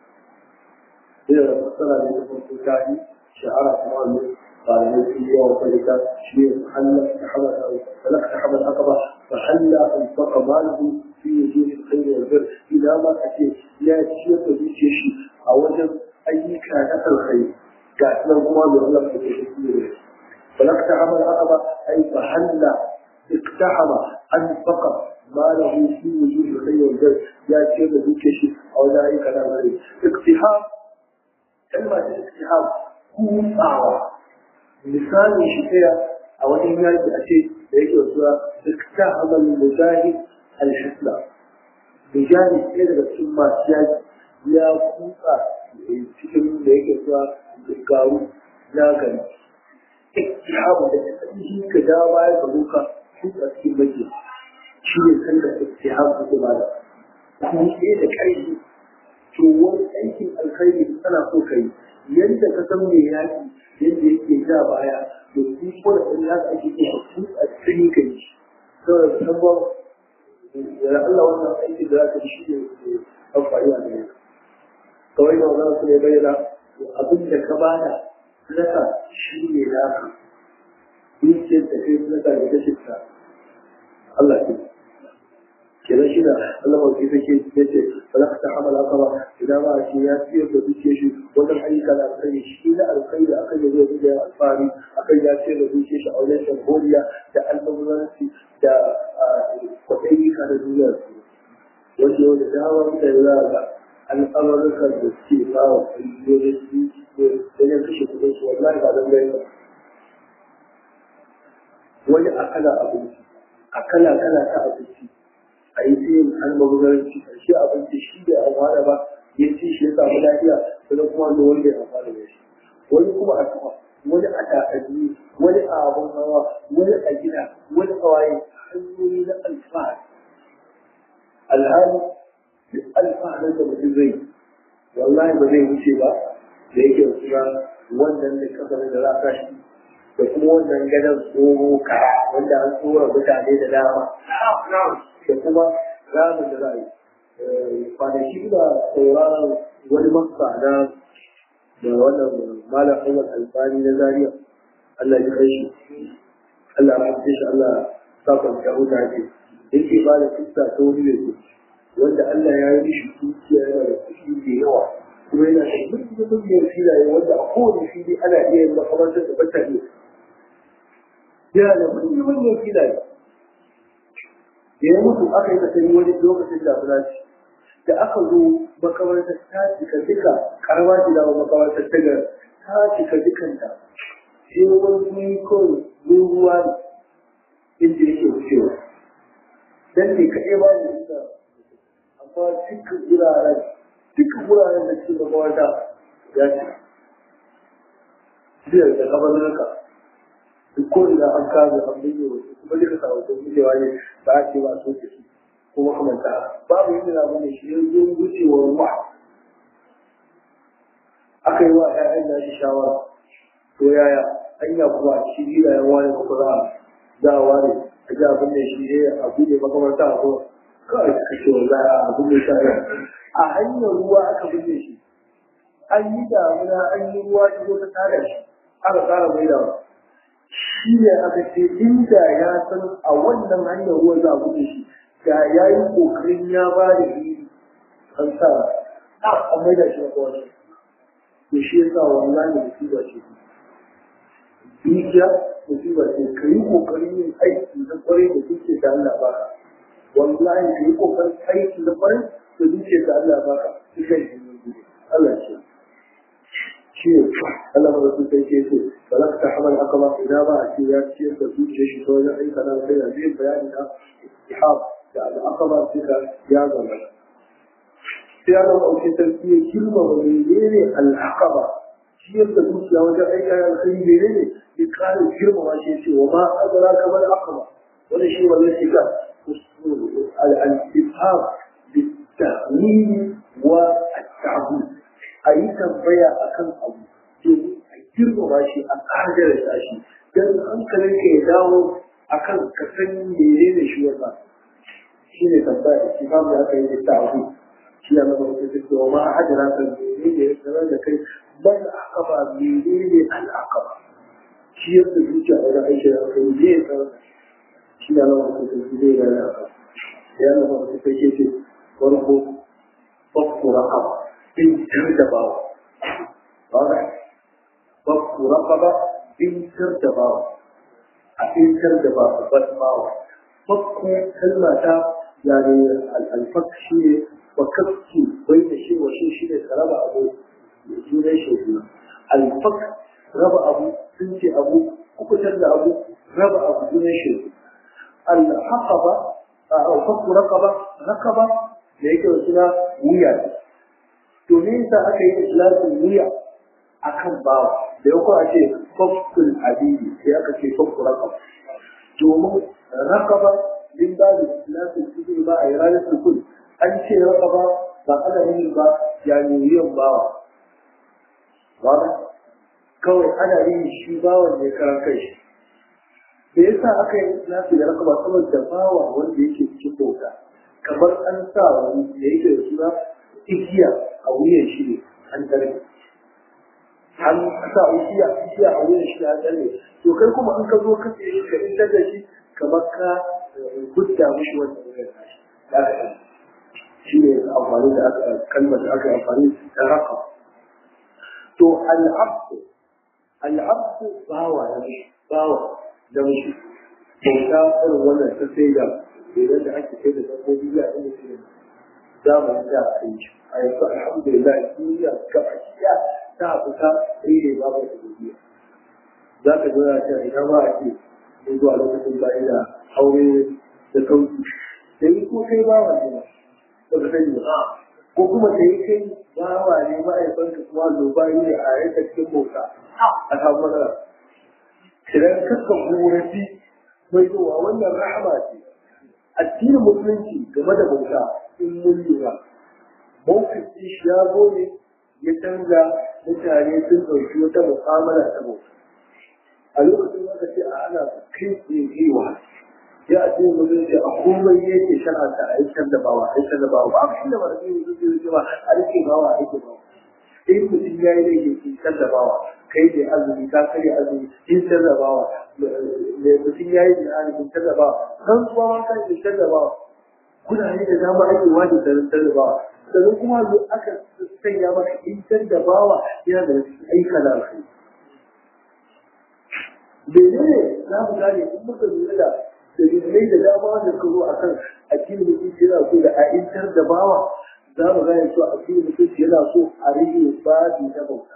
إذا فسر لكم الكاهي شعر أمامه قال الذي هو وذلك شيء حل تحمل أو فلك تحمل العقبة فحل أنفق ماله في وجوه الخير والبر إلى ما أتي لا شيء في شيء أو وجد أي كان الخير كأن الله يغلق في الشيء فلك تحمل العقبة أي فحل اقتحم أنفق ماله في وجوه الخير والبر لا شيء في شيء أو لا أي كان الخير اقتحام kalma ta istihab kutsawa misalin shi ɗaya a wani yaki a ce da yake wasuwa ikta amal mujahid al-hisla mujahid ɗaya daga cikin masu yaki ya kuka cikin da yake zuwa garu na gari iktihabu da shi ka ja baya ka kuka kuka cikin baki shi ne kan da iktihabu da ba da kuma ɗaya da ƙarfi to wani aikin alkhairi ana so ka yi yadda ka san mai yaki yadda yake ja baya da su ko da ɗan yaki ake so a kuka cikin ka yi saboda sabon da Allah wannan aikin da za ka shi ne amfani a gare ka kawai da wannan su ne bayyana abin da ka bada sadaka shi ne naka dukiyar da kai sadaka da kashe ta Allah ke kenan shi da Allah ba ke take yace wala ta hamala kama idan ba shi ya siyar da dukiyar shi wannan ayyuka da kai shi da alkhairi da aka yi zai da alfari akan ya siyar da dukiyar shi a wajen shagoriya da albazuranci da kwaɗayi ka da duniyar su wanda yau da dama mutane za ga al'amurkan da suke ba wa ƙungiyoyin su wajen kashe kudin su wallahi ba don gani ba wani akala abinci akala kala ta abinci a yi sai yin almagudaranci ƙarshe abinci shi da amfana ba ya ci shi ya samu lafiya sannan kuma da wanda ya amfana da shi wani kuma a tuwa wani a takalmi wani a abin hawa wani a gida wani a waye hanyoyi na alfahari alhali duk alfaharin da mutum zai wallahi ba zai wuce ba da yake suna wannan da kasarin da za a kashi da kuma wannan gadon tsoro kara wanda an tsora mutane da dama da kuma ramin da za a yi kwanaki da sauraron wani masa na da wannan malam Ahmad Albani na Zaria Allah ya kai shi Allah ya kai shi Allah sa kwanta huta ce yake ba da fuska ta wani ne wanda Allah ya yi shi dukiya yana da kuɗi da yawa kuma yana da duk mutum filaye wanda a kowane fili ana iya yin makamantar da bata ne yana da manyan manyan filaye da ya mutu aka yi kasari wani lokacin da fura ce da aka zo makamantar ta cika duka karama ce da makamantar ta ga ta cika dukanta sai wani kawai ruwa ne inda yake wucewa dan ne kaɗai ba da ita amma dukkan wuraren dukkan wuraren da suke makaranta ya ce biyar da kabarnuka duk ko ina an kawo an binne wasu kuma duka sa wasu binnewa ne ba a ce ba so ke su ko makamanta babu yadda na bane shi yanzu wucewar ruwa aka yi wa ƴaƴan da shi shawara to yaya hanya kuma shi gida ya ware kuma za a za a ware a ji abin da shi ne a buɗe makamanta a kuma kawai suka ce wa za a binne shi a hanyar ruwa aka binne shi an yi damuna an yi ruwa ta zo ta tara shi aka tsara mai da shi ne aka ce inda ya san a wannan hanyar ruwa za a binne shi da ya yi kokarin ya ba da iri an sa an mai da shi na kawai to shi ya sa wallahi musiba ce dukiya musiba ce ka yi kokarin yin aiki na kwarai da duke da Allah ba wallahi ka yi kokarin aiki na kwarai da duke da Allah ba ka duka yi Allah ce shi ne Allah ba su sai ke ce ba za ka ta hamal aka ba idan ba a ce ya ciyar da zuciya shi ta wajen aika na kai da zai bayani na ihab da aka ba su ka ya zama sai Allah ba ce sarki ya girma ba menene al'aqaba ciyar da zuciya wajen aika na kai menene ya kare girma shi ce wa ma adara kamar aqaba wani shi wannan shi ka al-ifham بالتأمين والتعبد أي تنبيا أكن أبو domin a girmama shi a ƙarar da shi don hankalin ka ya dawo a kan ka san mene ne shi wasa shi ne tambaya shi ba mu aka yi da ta abu shi ya zama wata duk da ma a hajjara kan mene ne ya sanar da kai ban aka ba mene ne al'aka ba shi ya fi zuciya a wajen aiki da aka yi zai sanar da shi ya zama wata duk zai gane a kan ya zama wata duk ke ce farko bakku raqaba in da bawa ba bakku raqaba in da bawa a in da bawa bas bawa bakku kalma ta yani al-fak shi ne wa kafki bai da shi wa shi shi ne raba abu sunan shi al-fak raba abu sun ce abu kukutar da abu raba abu sunan shi al-haqaba a fakku raqaba raqaba da yake da suna wuya to me yasa aka yi islamin wuya akan bawa da yau a ce fakkul abidi sai aka ce fakku raqaba domin raqaba din ba da islamin cikin ba a yi ranar sukun an ce raqaba ba ana yin ba ya wuyan bawa ba kawai ana yin shi bawan ne karan kai shi da yasa aka yi nasu da rakaba saboda bawa wanda yake cikin bauta kamar an sa wani da yake da suna igiya a wuyan shi ne an tare an sa igiya igiya a wuyan shi ne an tare to kai kuma an ka zo ka ce shi ka intar da shi kamar ka gudda mishi wannan wuyan nashi da aka shi ne amfani da aka kalmar da aka amfani da rakaba to al'abdu al'abdu bawa na bawa da mushi bauta irin wannan ta sai da idan da ake sai da dabbobi ya inda shi ne zamani da a yi a yanzu alhamdulillah duniya gaba ɗaya ta fita rere babu da duniya za ka zura ta ina ma a ce mun zuwa lokacin bayan da aure da sauki sai ko kai bawa ne ba ka sani ba ko kuma da ya kai bawa ne ma'aikanka kuma lobayi ne a yanka cikin bauta a samu matsala idan kakan korafi mai zuwa wannan rahama ce addinin musulunci game da bauta in mun lura mawukin shi ya zo ne ya canza mutane sun ɗauki wata mu'amala ta bauta a lokacin da ce a ana kai tsewa ya addinin musulunci a komai yake shar'anta a yi da bawa a yi da bawa ba a da ba a yi musulunci ba a rike bawa a rike bawa in mutum ya yi laifi in sarrafawa kai ne azumi ka kare azumi in sarrafawa mutum ya yi jihari in sarrafawa kan kuma ma kan in sarrafawa kudade da dama ake wajen da sarrafawa sannan kuma zo aka sanya maka in sarrafawa yana da aika da alkhairi Bene za mu gane in muka lura da dalilai da dama wanda ka zo a kan addinin mutunci yana so da a intar da bawa za mu gane cewa addinin mutunci yana so a rage babi na bauta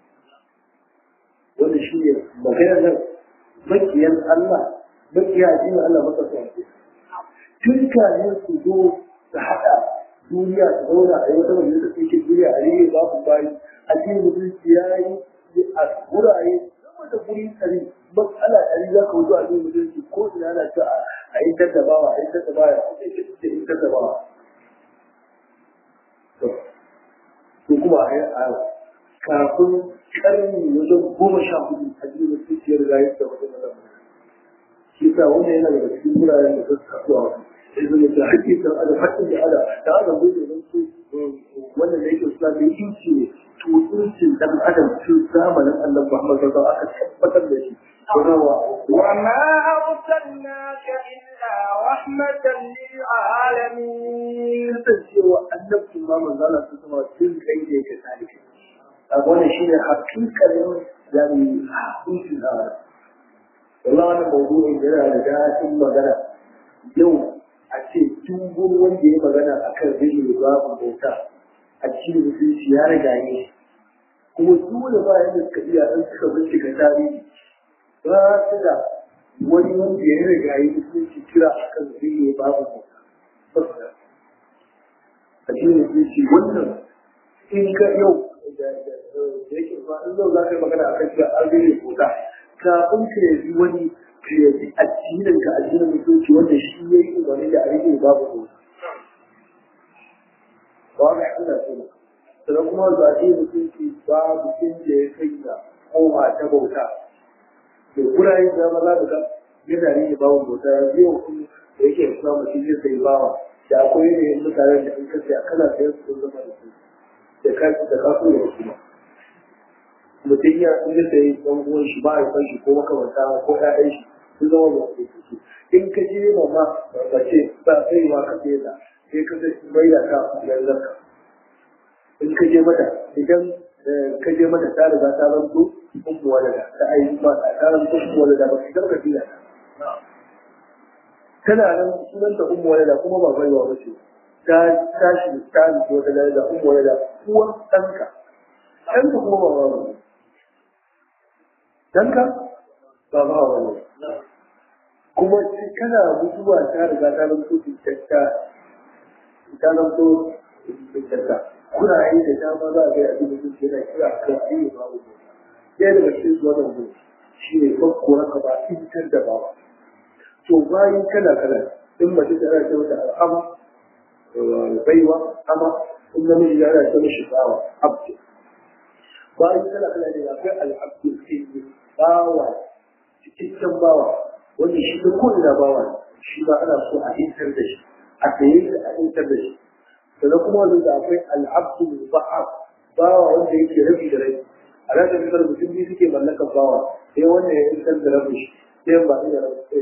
wanda shi ne maganar nan makiyan Allah makiya addinin Allah maka sa tun kafin su zo su haɗa duniya su zauna a yi wata majalisa ta ke duniya a rage babu bayi addinin mutunci ya yi a wurare sama da guri tsari matsala ɗari za ka wuce addinin mutunci ko ina na ta a yi tattabawa a yi tattabawa a yi tattabawa ko kuma a yi a kafin karni wajen goma sha hudu a cikin mutunciyar rayu da wata mazan shi sa wannan yana daga cikin wuraren da suka kasuwa sai zama da hakkin da ada hakkin da ada da ada gudu don su wannan da yake suna da inci ne to incin dan adam tun zamanin annabi Muhammad sallallahu alaihi wasallam aka tabbatar da shi وما أرسلناك إلا رحمة للعالمين kasancewa annabcin ma manzala sun sama tun kai da yake salike a wannan shi ne hakikalin yani hakikin da Allah wannan mawdu'in yana da daɗin magana yau a ce dubun wanda ya magana akan rage babu bauta a cikin mutunci ya riga ne kuma dole ba yadda suka iya ɗan suka bincika tarihi ba su da wani wanda ya riga yi mutunci kira akan rage babu bauta a cikin mutunci wannan in ka yau da yake ba in zau za ka yi magana akan cewa an rage bauta kafin ka yabi wani ka yabi addinin ka addinin mutunci wanda shi ya yi umarni da a rage babu bauta ba ga Allah ce sannan kuma za a yi mutunci babu inda ya kai da kowa ta bauta da gurare da maza da ka yana rage babu bauta ya biyo kuma da yake kuma mutum zai sai bawa da akwai yanayin mutanen da in ka sai kana sayar su zama da su da ka da ka so ya kuma mutum ya in ya sayi ɗan uwan shi ba ya san shi ko makamanta ko ƴaƴan shi sun zama ba su su in ka je ma ma ba ce ba sai ma ka sai da sai ka sai mai da ka yanzu ka in ka je mata idan ka je mata ta riga ta zanto ummu walada ta ayi ma ta zanto ummu walada ba idan ka tiya tana nan sunanta ummu walada kuma ba baiwa ba ce ta tashi ta zo ta da ummu walada uwan ɗanka ɗanka kuma ba ba danka ba ba wani kuma sai kana mutuwa ta riga ta zanto cutarta ta zanto cutarta kuna yi da dama za a ga abin da suke na kira kan ayi babu ɗaya daga cikin su wannan gudu shi ne fakko haka ba fitar da bawa to bayan kala kala in mace ta ana ce mata al'ama baiwa ama in namiji ya ana ce mishi bawa abdu bayan kala kala ne akwai al'abdu sai bawa cikakken bawa wanda shi da ko'ina bawa ne shi ba ana so a intar da shi a saye shi a intar da shi sannan kuma wanda da akwai al'abdu ba'ab bawa wanda yake rabi da rabi a ranar da mutum biyu suke mallakar bawa sai wannan ya intar da rabin shi sai ba ina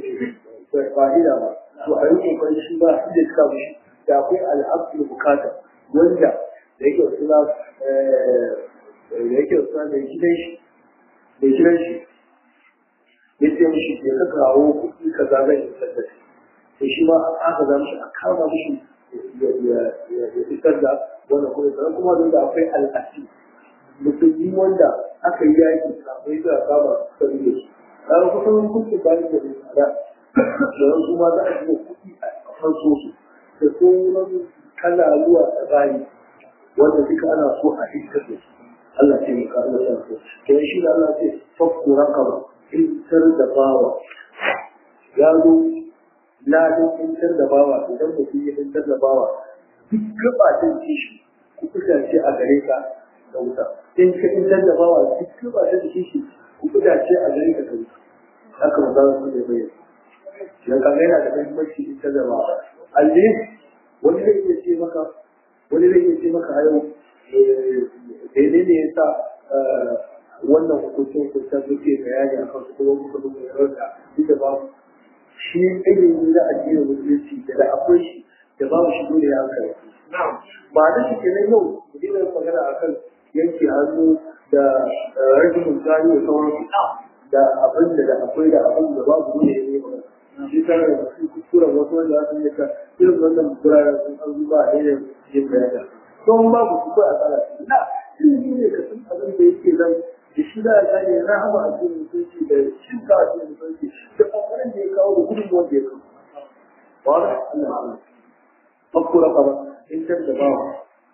fa'ida ba to a yi kokarin shi ba su da suka mishi da akwai al'abdu bukata wanda da yake suna da yake suna mai gidan shi mai gidan shi ya ce mishi ya ka kawo kuɗi ka zaga ya fitar da shi shi ma aka za mishi a kama mishi ya fitar da wannan kuɗi sannan kuma da akwai al'asi musulmi wanda aka yi yaki kafin da kama sani da shi kaga kusan kuɗi bayan da ne tsada da su ma za a shiga kuɗi a farko su da sauran kala zuwa tsakani wanda duka ana so a fitar da su Allah ce mu kawo da sarki to shi da Allah ce fakku raqaba intar da bawa ya zo ladin intar da bawa idan mutum ya intar da bawa duk gabatin kishi ku kusace a gare ka da wuta in ka intar da bawa duk gabatin kishi ku kusace a gare ka da wuta haka mu za su ne bayyana dan ka yana da muhimmanci intar da bawa alle wani zai iya ce maka wani zai iya ce maka a yau daidai ne ya sa wannan hukuncin hukuncin suke bayani a kan kuma muka duba yawan da duk da babu shi ilimi na addinin musulunci da da akwai shi da babu shi dole ya hankali ba da shi kenan yau mu dina magana akan yanke hannu da rashin misali da sauransu da abin da da akwai da abin da babu dole ya yi magana shi tare da su kuskuren wasu wanda za su yi ka irin wannan guraren sun an zuba a irin yin bayani don babu su ko a tsara na ilimi ne ka san abin da yake nan da shi za a gane rahama a cikin mutunci da shin ka a cikin mutunci da kokarin da ya kawo da gudun wanda ya kawo ba da Allah fakura ka ba in tar da bawa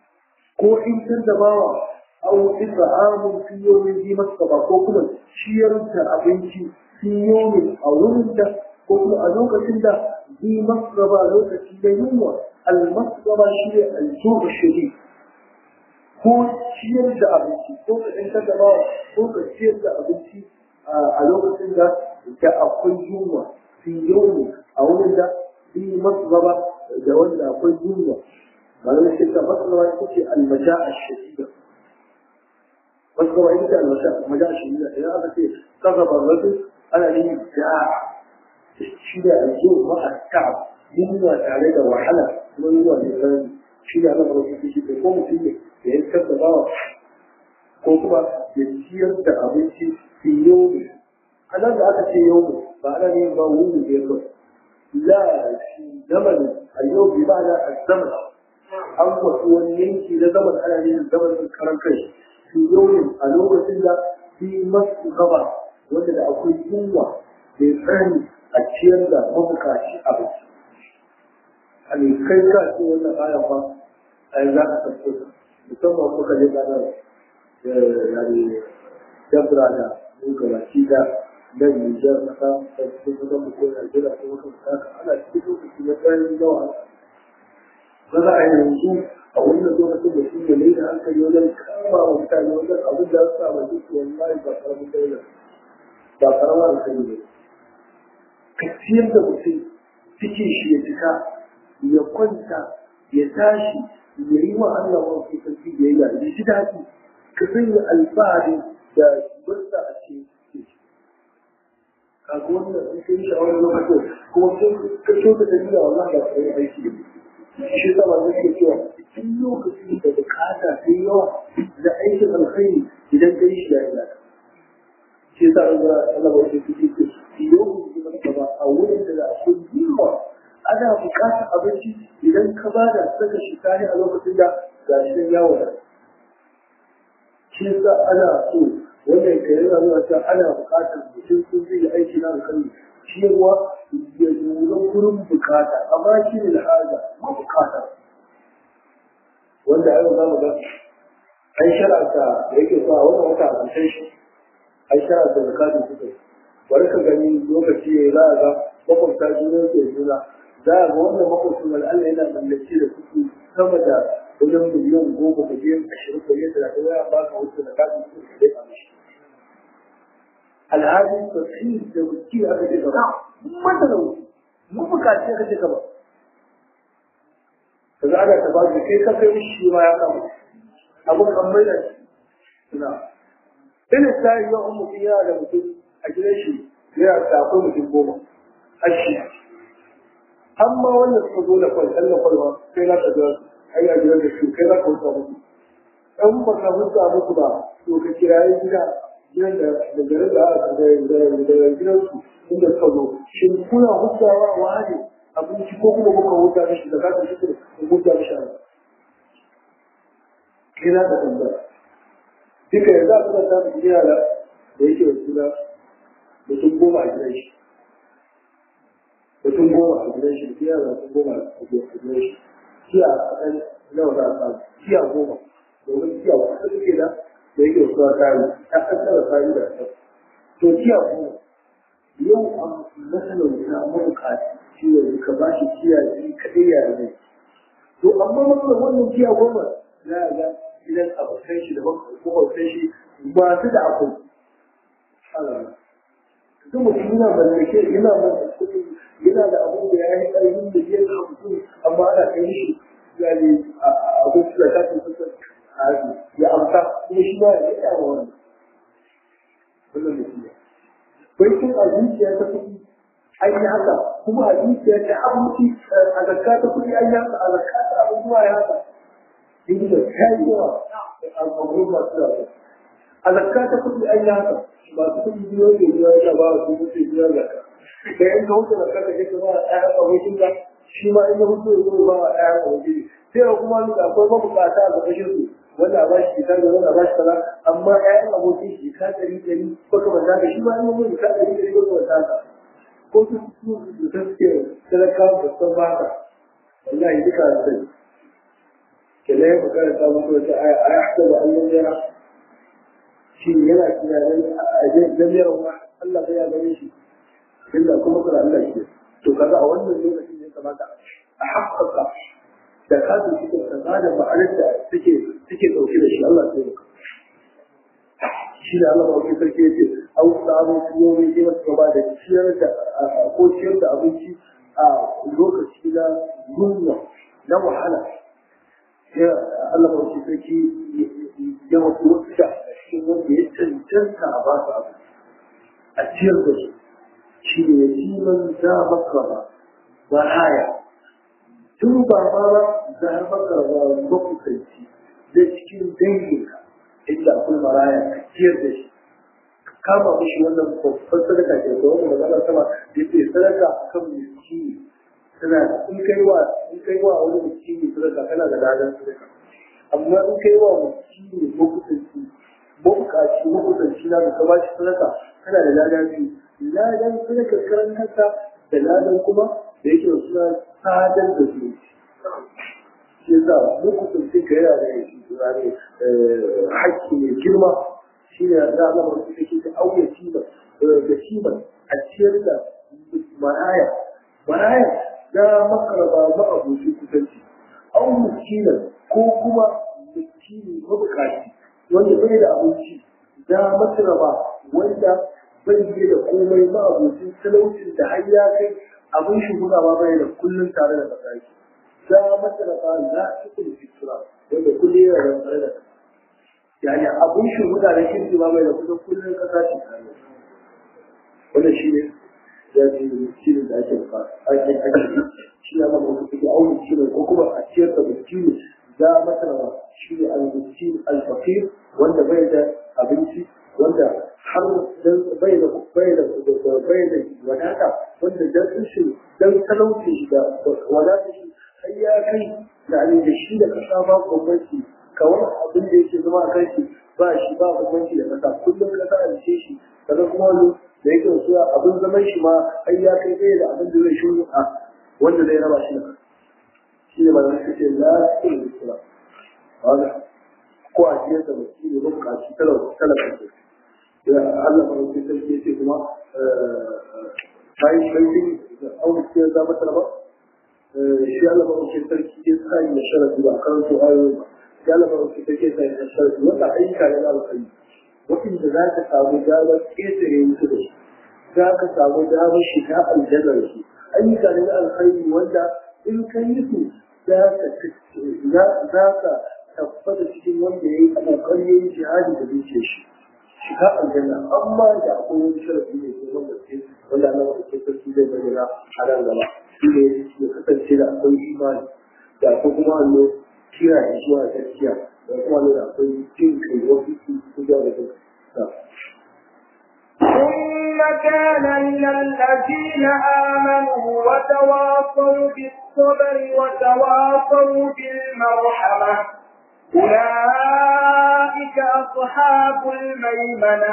ko in tar da bawa aw ibrahim fi yawmin bi masaba ko kuma ciyar da abinci fi yawmin a wurin da ko kuma a lokacin da bi masaba lokaci da yunwa al-masaba shi ne al-ju'u shadid ko ciyar da abinci ko ka ɗankar da bawa ko ka ciyar da abinci a lokacin da da akwai yunwa fi yau a wurin da fi masu gaba da wanda akwai yunwa malamai shi ta masu gaba ita ce almaja a shadida masu gaba ita ce almaja a shadida idan aka ce kaga barbatin ana yin da shi da aljo ma'a ta'ab yunwa tare da wahala kuma yunwa da tsanani shi da ana barbatin shi ko mutum ne da ya fitar da bawa ko kuma ya ciyar da abinci fi yomi a nan da aka ce yomi ba ana yin ba wuni da ya kawai la shi zaman a yau bi ba na a zaman an wasu wani yanki na zaman ana yin zaman karan kai fi yomi a lokacin da fi masu gaba wanda da akwai yunwa mai tsani a ciyar da mabukaci abinci a ne kai ka ce wannan ayan ba a yanzu aka tabbata musamman muka je ganar da yani dabra da muka baki da nan Nijar kasa da cikin kusan mu ko Najeriya ko muka saka ana cikin lokaci na tsayin yawa ba za a yi yanzu a wannan lokacin da shi ne mai da hankali wajen kama wa mutane wajen abin da su sa duk wallahi ba karamin daula ba karamar hankali ne ka ciyar da mutum cikin shi ya cika ya kwanta ya tashi ya yi wa Allah wa su sarki da ya yi ji daɗi ka sanya alfahari da burta a cikin kaga wannan in kai shawarar lokacin kuma sai ka so da dalila wallahi ba sai aiki da shi sa wanda ke cewa in lokacin da bukata ta yi yawa da aikin alkhairi idan ka yi shi ya yi lada shi sa an ga Allah ba shi kuke ce lokacin da ka ba a wurin da akwai yawa ana bukatar abinci idan ka ba da saka shi tare a lokacin da ga shi ya wada shi sa ana so wannan ka yana nuna cewa ana buƙatar mutum sun zai yi aiki na alkhairi cewa ya lura gurin bukata amma shi ne da haja ma bukata wanda yau za mu ga an shara'ta da yake sa wannan wata a kan shi an shara'ta da kafin suka bari ka gani lokaci ya za a ga makwabta juna ke juna za a ga wannan makwabcin al'alla yana mallake da kuɗi sama da wajen miliyan goma miliyan ashirin miliyan talatin waya ba ka wuce da kafin suka da ya mishi alhali tafsir da wuce aka ce gaba mun da wuce mun bukaci aka ce gaba kaza ana ta ba kai ka kai shi ma ya kama abun kan mai da suna ina sai yau mutum yana da mutum a gidan shi yana da akwai mutum goma ashi amma wannan suka zo da kwai ɗan kwalwa kai za ka ga ai a gidan da su kai za ka wuta musu ɗan ba ka wuta musu ba to ka kirayi gida gidan da da garin da aka da da gidan su inda suka zo shin kuna hutawa wa ne abinci ko kuma kuka huta da shi da ka shi ku huta da shi kina da tambaya duka yanzu a kuma samun gida da da yake da suna mutum goma a gidan shi mutum goma a gidan shi gida da mutum goma a gidan shi kiya kaɗan nawa za a samu kiya goma domin kiya wasu suke da da yake da suna kayan ta ƙasar kayan da ta to kiya goma yau a masalauta mabukaci shi yanzu ka ba shi kiya shi kaɗai ya zai to amma matsalar wannan kiya goma za a ga gidan abokan shi da makwabtan shi masu da akwai duk mutum yana mallake yana mallake yana da abin da ya yi ƙarfin da biyar hamsin amma ana kai shi ya ne abin da ta fi sassan ya amsa kuma shi ma ya yi yawa wannan wannan mutum ne baitin a zuciya ta kuɗi an yi haka kuma a zuciya ta abinci a zakka ta kuɗi an yi haka a zakka ta abubuwa ya haka in da ta yi yawa a gurin masu yawa a zakka ta kuɗi an yi haka masu kuɗi biyo da biyo ya ba su mutu biyo zakka da yanka wuce zakka ka je ka ba ɗayan abokin ka shi ma in ya mutu ya zo ba wa ɗayan abokin sai ya kuma da akwai mabukata a ƙarƙashin su wanda a ba shi kita da wanda a ba shi kaza amma ƴaƴan abokin shi ka ɗari ɗari baka banda ka shi ma in ya mutu ka ɗari ɗari baka banda ka ko su su da suke talaka da san baka wallahi duka sai kenan ya bukara ta mutu wata aya a ya haɗa da Allah ya shi yana tunanin a jami'ar wa Allah bai ya gane shi illa kuma kura Allah shi to kaga a wannan lokacin ya kamata a haƙƙaƙa da kafin cikin kaza da ma'anar da suke suke ɗauke da shi Allah sai maka shi da Allah ba sarki ya ce an samu siyoyi ne masu gaba da ciyar da ko ciyar da abinci a lokaci na yunwa na wahala ya Allah ba shi sarki ya wasu wasu da cikin wanda ya cancanta a ba su abu a ciyar da su shi ne yatiman za maka ba ba haya tun ba ma ba za maka ba makusanci da cikin danginka inda akwai maraya ka ciyar da shi kama mishi wannan babban sadaka ke da wani magana sama da ke sadaka kan miskini tana in kai wa in kai wa wani miskini sadaka kana da ladan sadaka amma in kai wa miskini makusanci mabukaci makusanci na da ka ba shi sadaka kana da ladan biyu ladan sadaka karan kanka da ladan kuma da yake suna sadar da su shi yasa makusanci ka yana da shi ne hakki mai girma shi ne da Allah ba su take ta auya ciba da ciba a ciyar da maraya maraya da makaraba ma abokin kusanci au miskina ko kuma miskini mabukaci wanda bai da abinci da makaraba wanda bai yi da komai ma abokin talaucin da har ya kai abin shi ma bai da kullum tare da kasashe da makaraba za su kuma fitura wanda kullum yana da tare da kasashe yani abun shi mutane kirki ba mai da kusan kullum kasa ce tare wannan shi ne ya ce shi ne da ake bukata ake ake shi ya zama wasu suke auni shi ne ko kuma a ciyar da miskini za masana shi ne al-miskin al-fakir wanda bai da abinci wanda har bai da bai da bai da wadata wanda dan shi dan talauci shi da wadata shi har ya kai da da shi da kasa ba gwamnati kawai abin da yake zama a kanshi ba shi ba bambanci da kasa kullum kasa a ce shi kaga kuma wani da yake wasu abin zaman shi ma ai ya kai ɗaya da abin da zai shi a wanda zai raba shi da kasa shi ne malamai suke la su da sura wanda ko a cikin sa mutum ne ba buƙaci talaka talaka Allah mai sarki ya ce kuma bayan sarki da aure ce za mata ba shi Allah mai sarki ya sa ya sharafi ba kan su ayoyi ba shi Allah mai sarki ya sa ya sharafi wanda ayyuka ne na alkhairi wanda za ka samu damar ƙetare musu da shi za ka samu damar shiga aljanna da shi ayyuka ne na alkhairi wanda in ka yi su za ka tabbata cikin wanda ya yi ƙoƙari ya yi jihadi da zuciyar shi shiga aljanna amma da akwai wani sharafi ne ke wanda ke wanda Allah ke sarki zai bayyana a nan gaba shi ne ya kasance da akwai imani da akwai kuma allo kira ya zuwa gaskiya da kuma allo da akwai jin kai wasu su su da da ثم كان من الذين آمنوا وتواصوا بالصبر وتواصوا بالمرحمة أولئك أصحاب الميمنة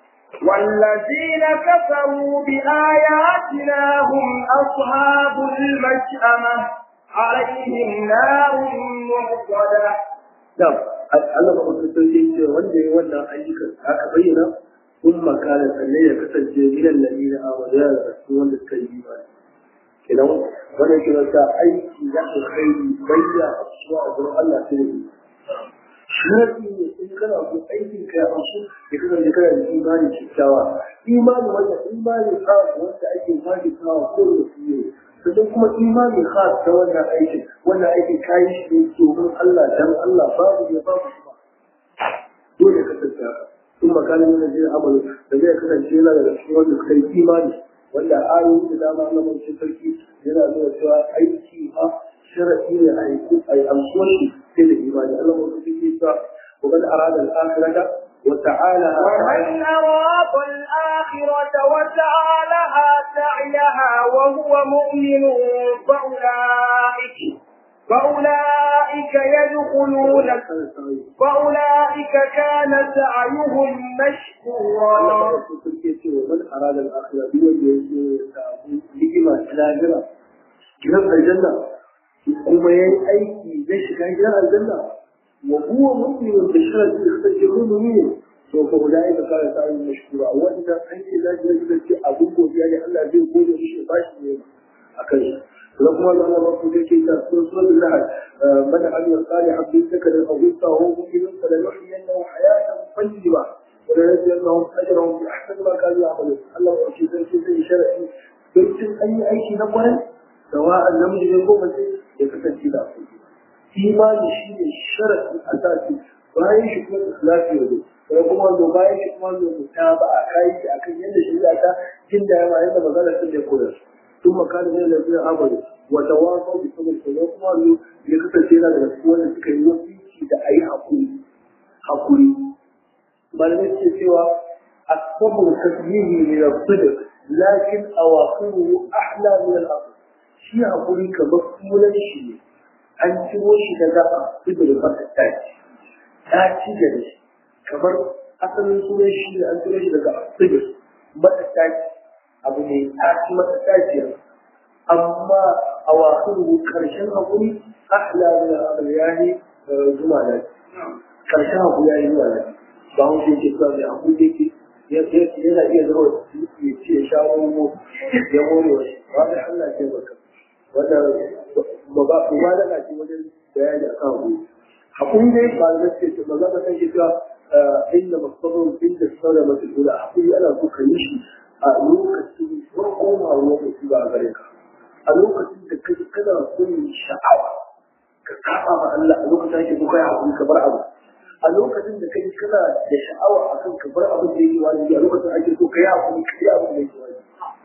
والذين كفروا بآياتنا هم أصحاب المشأمة عليهم نار مرصدة نعم Allah ba ku sauke ce wanda ya wannan ayyukan aka bayyana kun makana sanne ya kasance minan lalina a wajen da su wanda suka yi ba kenan wannan kiran sa aiki da alkhairi bayya a cikin azur Allah sai da sharadi ne in kana so aikin ka ya amsu ya kasance kana da imani kyakkyawa imani wanda imani khas wanda ake fadi kawa ko da su ne sannan kuma imani khas ta wannan aikin wannan aikin kayi shi ne domin Allah dan Allah babu ya babu shi ba dole ka kasance haka in makanin yana jin amalu da zai kasance yana da cikin wanda suka yi imani wanda ayoyi da dama na mace sarki yana nuna cewa aiki ma sharaɗi ne a yi amsuwar shi sai da imani Allah mu suke cewa ومن أراد الآخرة وتعالى ومن أراد الآخرة وسعى لها سعيها وهو مؤمن فأولئك فأولئك يدخلون فأولئك كان سعيهم مشكورا ومن أراد الآخرة بيوم لكما تلاجرة كلام الجنة kuma ya yi aiki zai shiga gidan aljanna wa huwa mu'minun bi sharati ikhtajirun min to fa ulai ka kare sai mashkura wannan aiki da ya yi da abun godiya ne Allah zai gode mishi ba shi ne akan shi kuma kuma Allah ba ku yake ta suratul lahad man amila salihan bi zakari aw unsa wa huwa mu'minun fa lanuhyiyannahu hayatan tayyiba wa lanajziyannahum ajrahum bi ahsani ma kanu ya'malun Allah ya ce sai sai sharadi don cin an yi aiki na kwarai sawa'an namiji ne ko mace ya kasance da su imani shi ne sharafi a sati bayan shi kuma ikhlasi ne sai kuma wanda bayan shi kuma wanda ta ba a kai shi akan yadda shari'a ta jin da yawa yadda magana sun da koyar ثم كان من الذين امنوا وتواصوا بالصبر kuma kuma wanda ya kasance yana daga cikin wanda suka yi wasiki da ayi hakuri hakuri malamai ce cewa الصبر تسليم من الصدق لكن أواخره أحلى من الأصل shi haƙuri kamar sunan shi ne an ciro shi daga asibirin mata taci taci da shi kamar asalin sunan shi ne an ciro shi daga asibirin mata taci abu ne taci mata taci amma a wasu ƙarshen haƙuri ahla min abu ya ne zuma da ƙarshen haƙuri ya yi zuwa da ba mu ce cewa mai haƙuri yake yana iya zama ya ce shawo ya more wa shi ba da Allah ce baka wanda ba ba ba da kaci wajen bayani akan abu hakuri dai ba da ce ce ba za ka san shi cewa inda masabun inda sauran masu dole hakuri ana so ka yi shi a lokacin farkon hawa mutu ba a gare ka a lokacin da kai kana son sha'awa ka saba ma Allah a lokacin da kake so kai hakuri ka bar abu a lokacin da kai kana da sha'awa akan ka bar abin da yake wajibi a lokacin da ake so kai hakuri ka yi abin da yake wajibi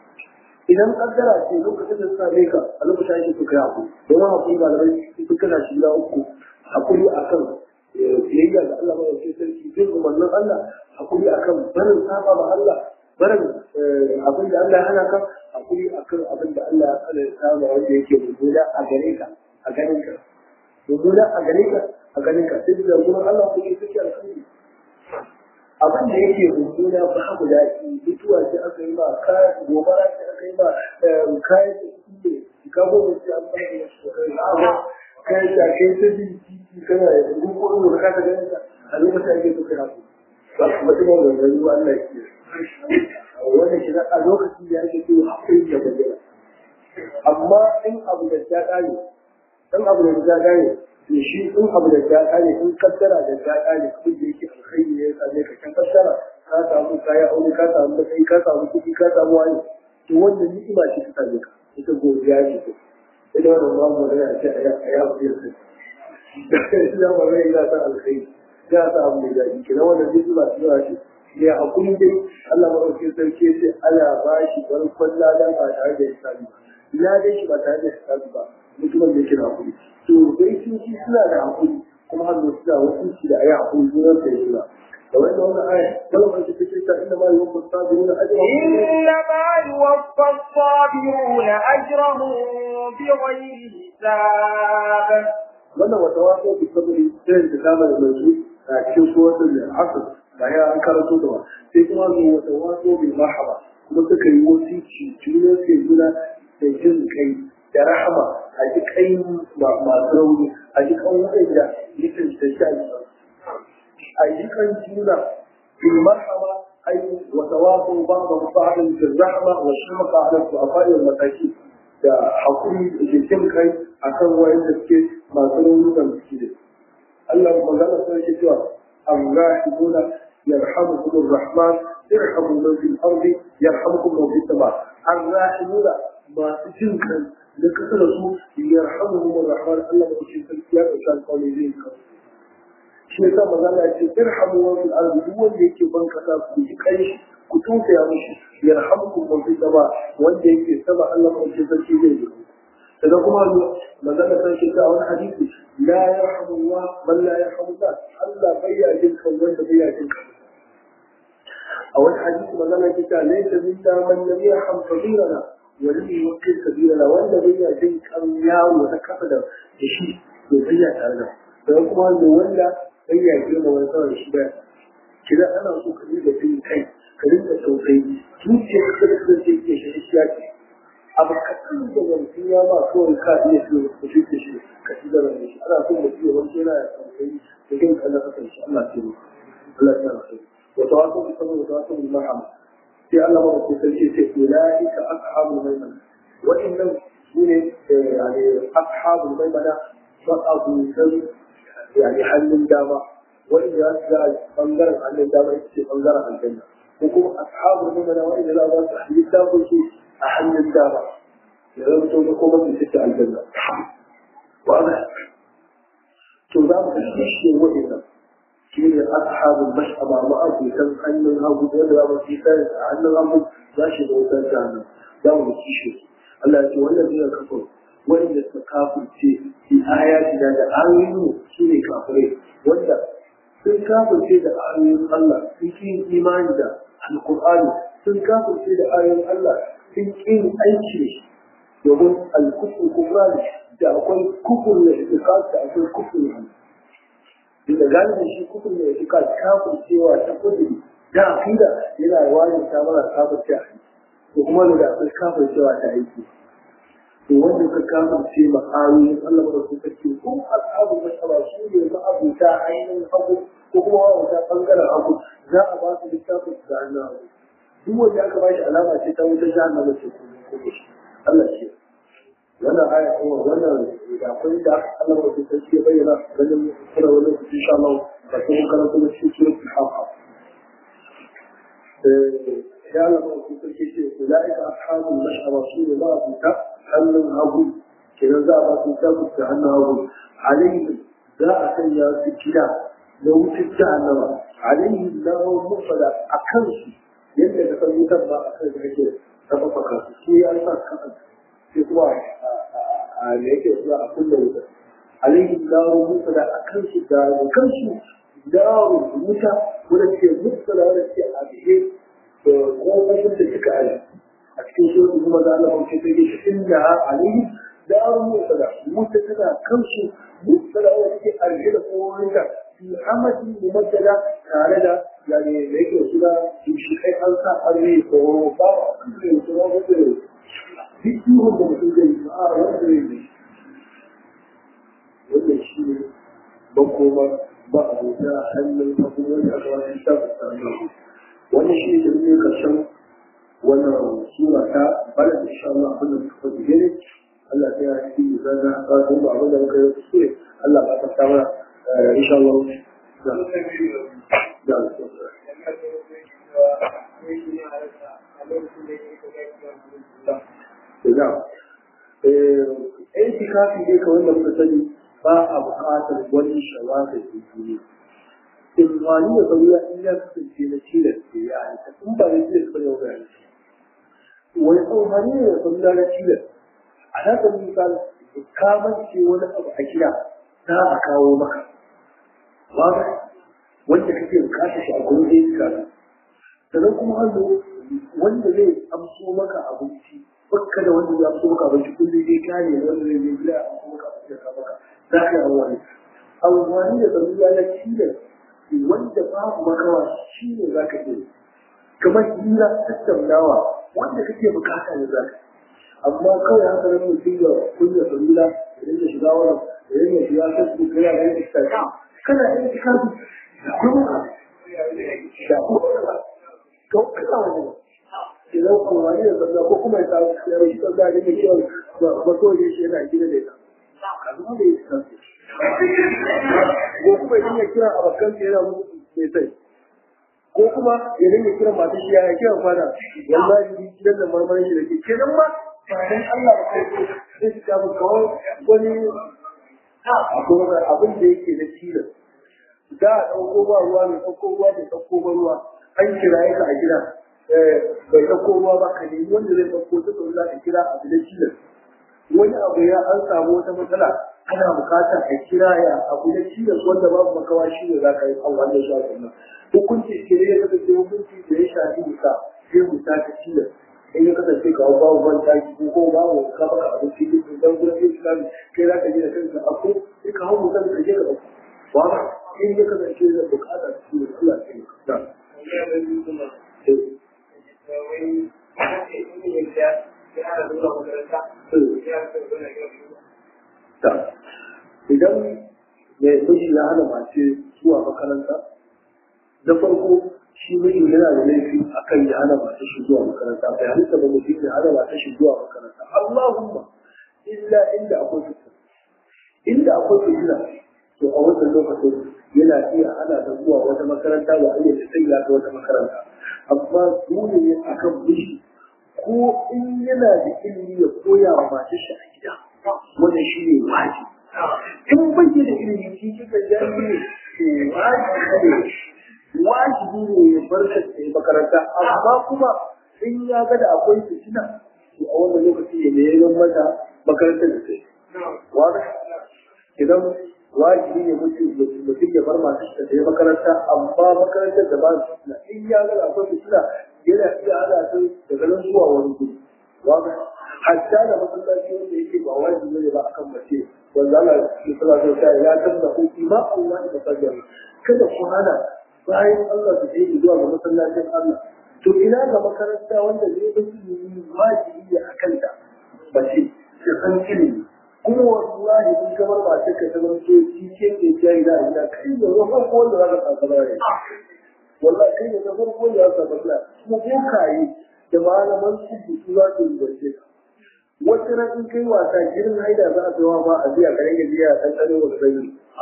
idan kaddara ce lokacin da suka same ka a lokacin ake so kai hakuri don hakuri ba da rai su kana shi da uku hakuri akan biyayya ga Allah mai yake sarki bin umarnin Allah hakuri akan barin saba ma Allah barin abin da Allah ya hana ka hakuri akan abin da Allah ya hana saba wanda yake mummuna a gare ka a ganin ka mummuna a gare ka a ganin ka sai da gurin Allah kuke suke alkhairi abin da yake mummuna ba haku daɗi mutuwa ce aka yi ba kayan gobara ce aka yi ba kayan da suke ka goma ce an ba da su kayan da kai ta bin titi kana da gugu ko da ka ta ganin ka a lokacin ake so kai haku ba kuma ina da gani ba Allah ke wannan shi a lokacin da ake so hakuri da bayyana amma in abu da ta ƙare in abu da ta ƙare to shi in abu da ta ƙare in kaddara da ta ƙare abin da yake alkhairi ne ya same ka kan kaddara ka samu kaya aure ka samu matsayi ka samu kuɗi ka samu wani to wannan ni'ima ce ta same ka ita godiya ce ko ita wannan ba mu da ce a ya abu da sai da ba zai ga ta alkhairi ya sa abu da daɗi kina wannan ni'ima ce ya ce ya hakuri dai Allah madaukakin sarki ya ce Allah ba shi barkon ladan ba tare da hisabi ba ladan shi ba tare da hisabi ba mutumin da yake da hakuri to dai sun ci suna da hakuri kuma har da suna wasu da ayi hakuri zuwa da suna da wannan wannan aya wannan ba ta ce ta inda ma yuwaffa sabiruna ajrahum إنما يوفى الصابرون أجرهم بغير حساب wannan wata wasu da sabiri irin da kama da mai a cikin suwatul asr ba ya an karanto da ba sai kuma zo wata wasu bil marhaba kuma suka yi wasiki juna ke juna da jin kai da rahama a ji kai masu rauni a ji kan waɗanda nufin da sha a ji kan juna bil marhaba ai wa tawafu ba'da ba'din bil rahma wa shamaqa ala al-afai wal mataki da hakuri da jin kai akan wayanda suke masu rauni da suke da Allah magana sai ke cewa الراحمون يرحمكم الرحمن ارحموا من في الارض يرحمكم من في السماء الراحمون ما تجنكم لكثر su يرحمهم الرحمن الله ما يشي تلكيا وشان قولي زين shi yasa magana ya ce irhamu wa fil ardi duk wanda yake ban kasa ku ji kai shi ku tausaya mishi yarhamukum man fi sama wanda yake sama Allah ma yake sarki zai yi sannan kuma magana san shi ta wani hadisi la yarhamu Allah man la yarhamu nas Allah bai ya jin kan wanda bai ya jin kan a wani hadisi magana ce ta laysa minna man lam yarham kabirana wa lam yuqil kabirana wanda bai ya jin kan yawo na kafa da shi to bai ya tare da sannan kuma da wanda bai ya girma wani kawai shi ba kira ana so ka dinga jin kai ka dinga tausayi zuciyar ka da kake ke shi shi ya ce abu kaɗan da yanzu ya ba kawai ka iya su ka shi da shi ka ci da rana shi ana son mutum ya wanke yana ya tsankani da kan kallon kasan shi Allah ce mu Allah ya rasu wata wasu da saboda wata wasu da mahama sai Allah ma ko sai ce ulaika ashabul maimana wa'annan su ne yani ashabul maimana wa abu san yani hannun dama wanda ya shiga bangaren hannun dama ita ce bangaren aljanna ko kuma ashabul maimana wa'anda za a ba su hadisi ta ko a hannun dama ya zanto da kuma su fita aljanna wa'ala to za mu kashe shi wa'innan shi ne ashabul mash'aba ma abutan hannun hagu wanda za mu ci sai a hannun hagu za shi da wutar jahannam za mu ci shi Allah ya ce wannan zai kafa wanda suka kafirce fi ayati da da ayoyin su ne kafirai wanda sun kafirce da ayoyin Allah sun ki imani da alqur'ani sun kafirce da ayoyin Allah sun ƙin aiki domin alkufur kuma da akwai kufur da itikad da akwai kufur da inda galibin shi kufur da itikad kafir cewa ta kudi da akida yana wani ta mana kafir ce a ko kuma da akwai kafir cewa ta aiki to wanda ka kafir ce ma'ayoyin Allah ba su kake ko al'abu masaba su ne ma'abuta ainihin hagu ko kuma ma'abuta bangaren hagu za a ba su littafin da annabi duk wanda aka bashi alama ce ta wutar jahannama ce ko shi Allah ce wannan aya kuma wannan da akwai da Allah ba ta ce bayyana ganin kuma wannan insha Allah da kuma karatu da shi suratul haqa eh ya Allah ba ta ce ce ulaika ashabul mash'aba su ba su ta hannun hagu kenan za a ba su ta ta hannun hagu alayhi za a sanya su kida na wutar jahannama alayhi lahu mufada akan su yadda ka san wutar ba a kan da kake tafafaka su su ya sa kan sai kuma a da yake zuwa a kullum wutar alayhi daru musa da a kan su da kan su daru wuta wanda ke musa da wanda ke a bihe da kofofin da suka aji a cikin shirin kuma da Allah ke sai shi inda alayhi darun musala wuta tana kansu musala wanda take arhe da kowarinta fi amadin mumaddada tare da yani da yake suna shi kai an sa arhe ko ba a kan su ba wanda duk yiwuwar da mutum zai yi a wanda zai yi wannan shi ne makoma ba a bauta hannun abubuwan da aka wani ta fuskanta wannan shi ne da ne karshen wannan sura ta bala da insha Allah abin da suka fi gani Allah ta yi shi da zana ba su ba abin da muka yi su ne Allah ba ta samar insha Allah da da da aiki kafin dai kawai da muka sani ba a buƙatar wani shawarar da duniya in wani da sauya in ya kasance na cilar da ya aika in ba da cilar ba yau gani wani tsohani ne da sauya na cilar a haka misali kamance wani abu a gida za a kawo maka ba wanda kake bukatar shi a gurin aiki sannan kuma hannu wanda zai amso maka abinci bakka da wanda ya amso maka abinci kullum zai kare wanda zai zai gida a amso maka abinci ka maka za ka yi amfani amfani da zamiya na cilar wanda babu makawa shi ne za ka yi kamar hira tattaunawa wanda kake bukata ne za ka amma kawai haka nan mutum ya kunya salula ya rinka shiga wannan ya rinka shiga facebook yana da rinka shiga kana yin kitabu da kuma da kuma to kana wani idan amfani da sallah ko kuma ya samu ya rashi sallah da yake cewa ba so ya shi yana gida da ita kaza da yake ko kuma idan ya kira abokan sa yana musu mai sai ko kuma ya dinga kira masu shi ya kira fada wallahi gidan da marmarin shi da ke kenan ma ba dan Allah ba kai ko sai shi ta kawai wani akwai abin da yake na tilas za a ɗauko ba ruwa mai ɗauko ruwa mai ɗauko ba ruwa an kira ka a gida bai ɗauko ruwa ba ka nemi wanda zai ɗauko ta tsoro za ka kira abu da tilas wani abu ya an samu wata matsala ana bukatar a kira ya abu da tilas wanda babu makawa shi ne za ka yi an wannan shi a sannan hukunci ke ne ya kasance hukunci da ya shafi musa sai musa ta tilas in ya kasance ka babu ban taki ko ko babu ka baka abinci duk dan gurin yin islami kai za ka je da kanka a ko sai ka hau musa ka je ka ɗauko ba in ya kasance da bukatar shi ne Allah ya yi idan mai miji ya hana mace zuwa makaranta na farko shi miji yana da laifi akan ya hana mace shi zuwa makaranta bai halitta ba mutum ya hana mace shi zuwa makaranta Allahumma illa inda akwai fitina inda akwai fitina to a wannan lokacin yana iya hana ta zuwa wata makaranta ba a iya ta ta wata makaranta amma dole ne akan miji ko in yana da ilimi ya koya wa matar shi a gida wannan shi ne wajibi in bai da ilimi shi kika jami ne wajibi ne wajibi ne ya bar ta yi makaranta amma kuma in ya ga da akwai fitina to a wannan lokaci ya neman mata makarantar da sai wani idan wajibi ne mutum ya bar masu shi da makaranta amma makarantar da ba su fitina in ya ga akwai fitina yana iya hana su daga nan zuwa wani guri wani hatta da masallaci wanda yake ba wajibi ne ba akan mace wanda Allah ya tsara da ta ya tamna ku ma Allah da fajr kada ku hana bayan Allah su je zuwa ga masallacin Allah to ina ga makaranta wanda zai yi wajibi ne akan ta mace ta san ilimi kuma wallahi in kamar ba ta ka zama ce shi ke ke jayi da ina kai da ruwan ko wanda zaka tsaka bare wallahi kai da farko wanda zaka tsaka kuma ko kai da malaman su su za su yi ka wata ran in kai wasa girin haida za a tsawa ma a biya karen gaji a kan tsaro wa sanyi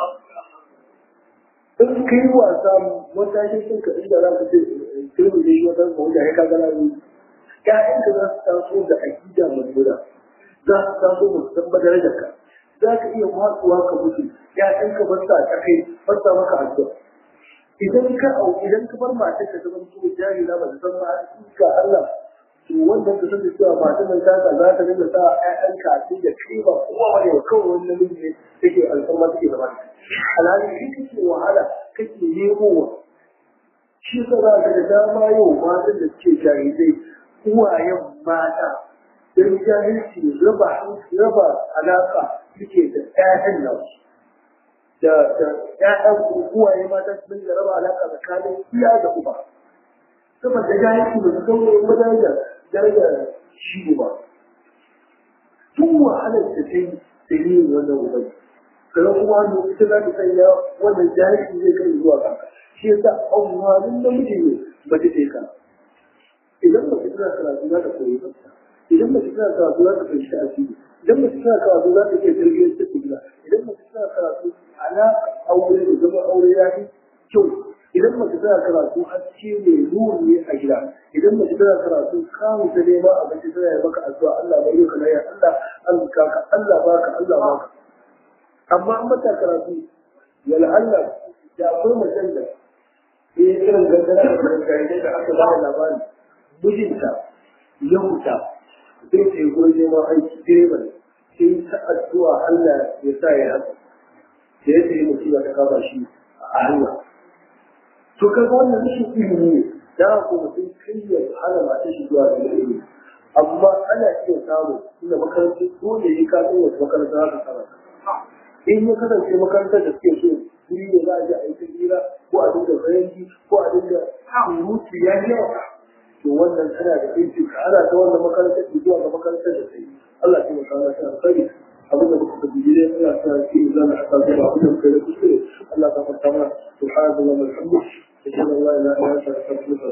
in kai wasa wata shi sun ka inda za ka ce kirmi da shi wata wanda ya kaga na yi ƴaƴanka za su taso da aƙida mai guda za su taso mu san darajar ka za ka iya matsuwa ka mutu ƴaƴanka ba sa ta kai ba sa maka addu'a idan ka au idan ka bar matar ka zama to jahila ba ta san ba ka Allah to wannan ka sani cewa matar nan taka za ta dinga sa ƴaƴanka a cikin da kai ba kowa bane ba kawai wani namiji ne take alfarma take zama alhali shi kake wahala kake nemowa shi sa za ka da dama yau matan da suke jahilai uwayen mata don jahilci raba raba alaka suke da ƴaƴan nan da da ƴaƴan uwaye mata su dinga raba alaka tsakanin iya da uba saboda jahilci ba su kawo wajen da darajar shi ba tun wahalar da ta yi da yin wannan ubai kaga kuma wanda ita za ta sanya wannan jahilci zai kai zuwa ga shi yasa amfanin namiji ne ba ta ka idan ba ta tana karatu za ta koyi tsafta idan ba ta tana karatu za ta fahimci asiri idan ba ta tana karatu za ta iya tarbiyyar ta gida idan ba ta tana karatu ana aure da zama aure ya fi kyau idan mace tana karatu haske mai ruwan ne a gida idan mace tana karatu kamun ta nema abinci tana yi maka addu'a Allah bai yi kana ya Allah Allah ka Allah baka Allah baka amma an mata karatu ya Allah da akwai macen da ya yi irin gangara da gangare da aka ba da labari mijinta ya huta zai ta yi gurin neman aiki direban sai ta addu'a Allah ya sa ya haka da ya sai mutum ya ta kama shi a hanya to kaga wannan rashin ilimi ne da ko mutum kai ya hana mata shi zuwa da ilimi amma ana iya samu inda makarantar dole ya ka san wasu makarantar haka karanta in ya kasance makarantar da suke so wuri ne za a je a yi ta hira ko a dinga faranti ko a dinga surutu ya yi yawa to wannan tana da aiki ka ana ta wannan makarantar da zuwa ga makarantar da ta yi Allah ya maka Allah ya alkhairi abin da muka tafi dai Allah ya sa ki zan haka da abin da muka yi kuskure Allah ya fata mana subhanallahi wa bihamdihi ashhadu an la ilaha illa anta astaghfiruka wa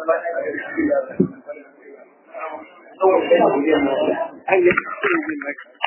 Thank you.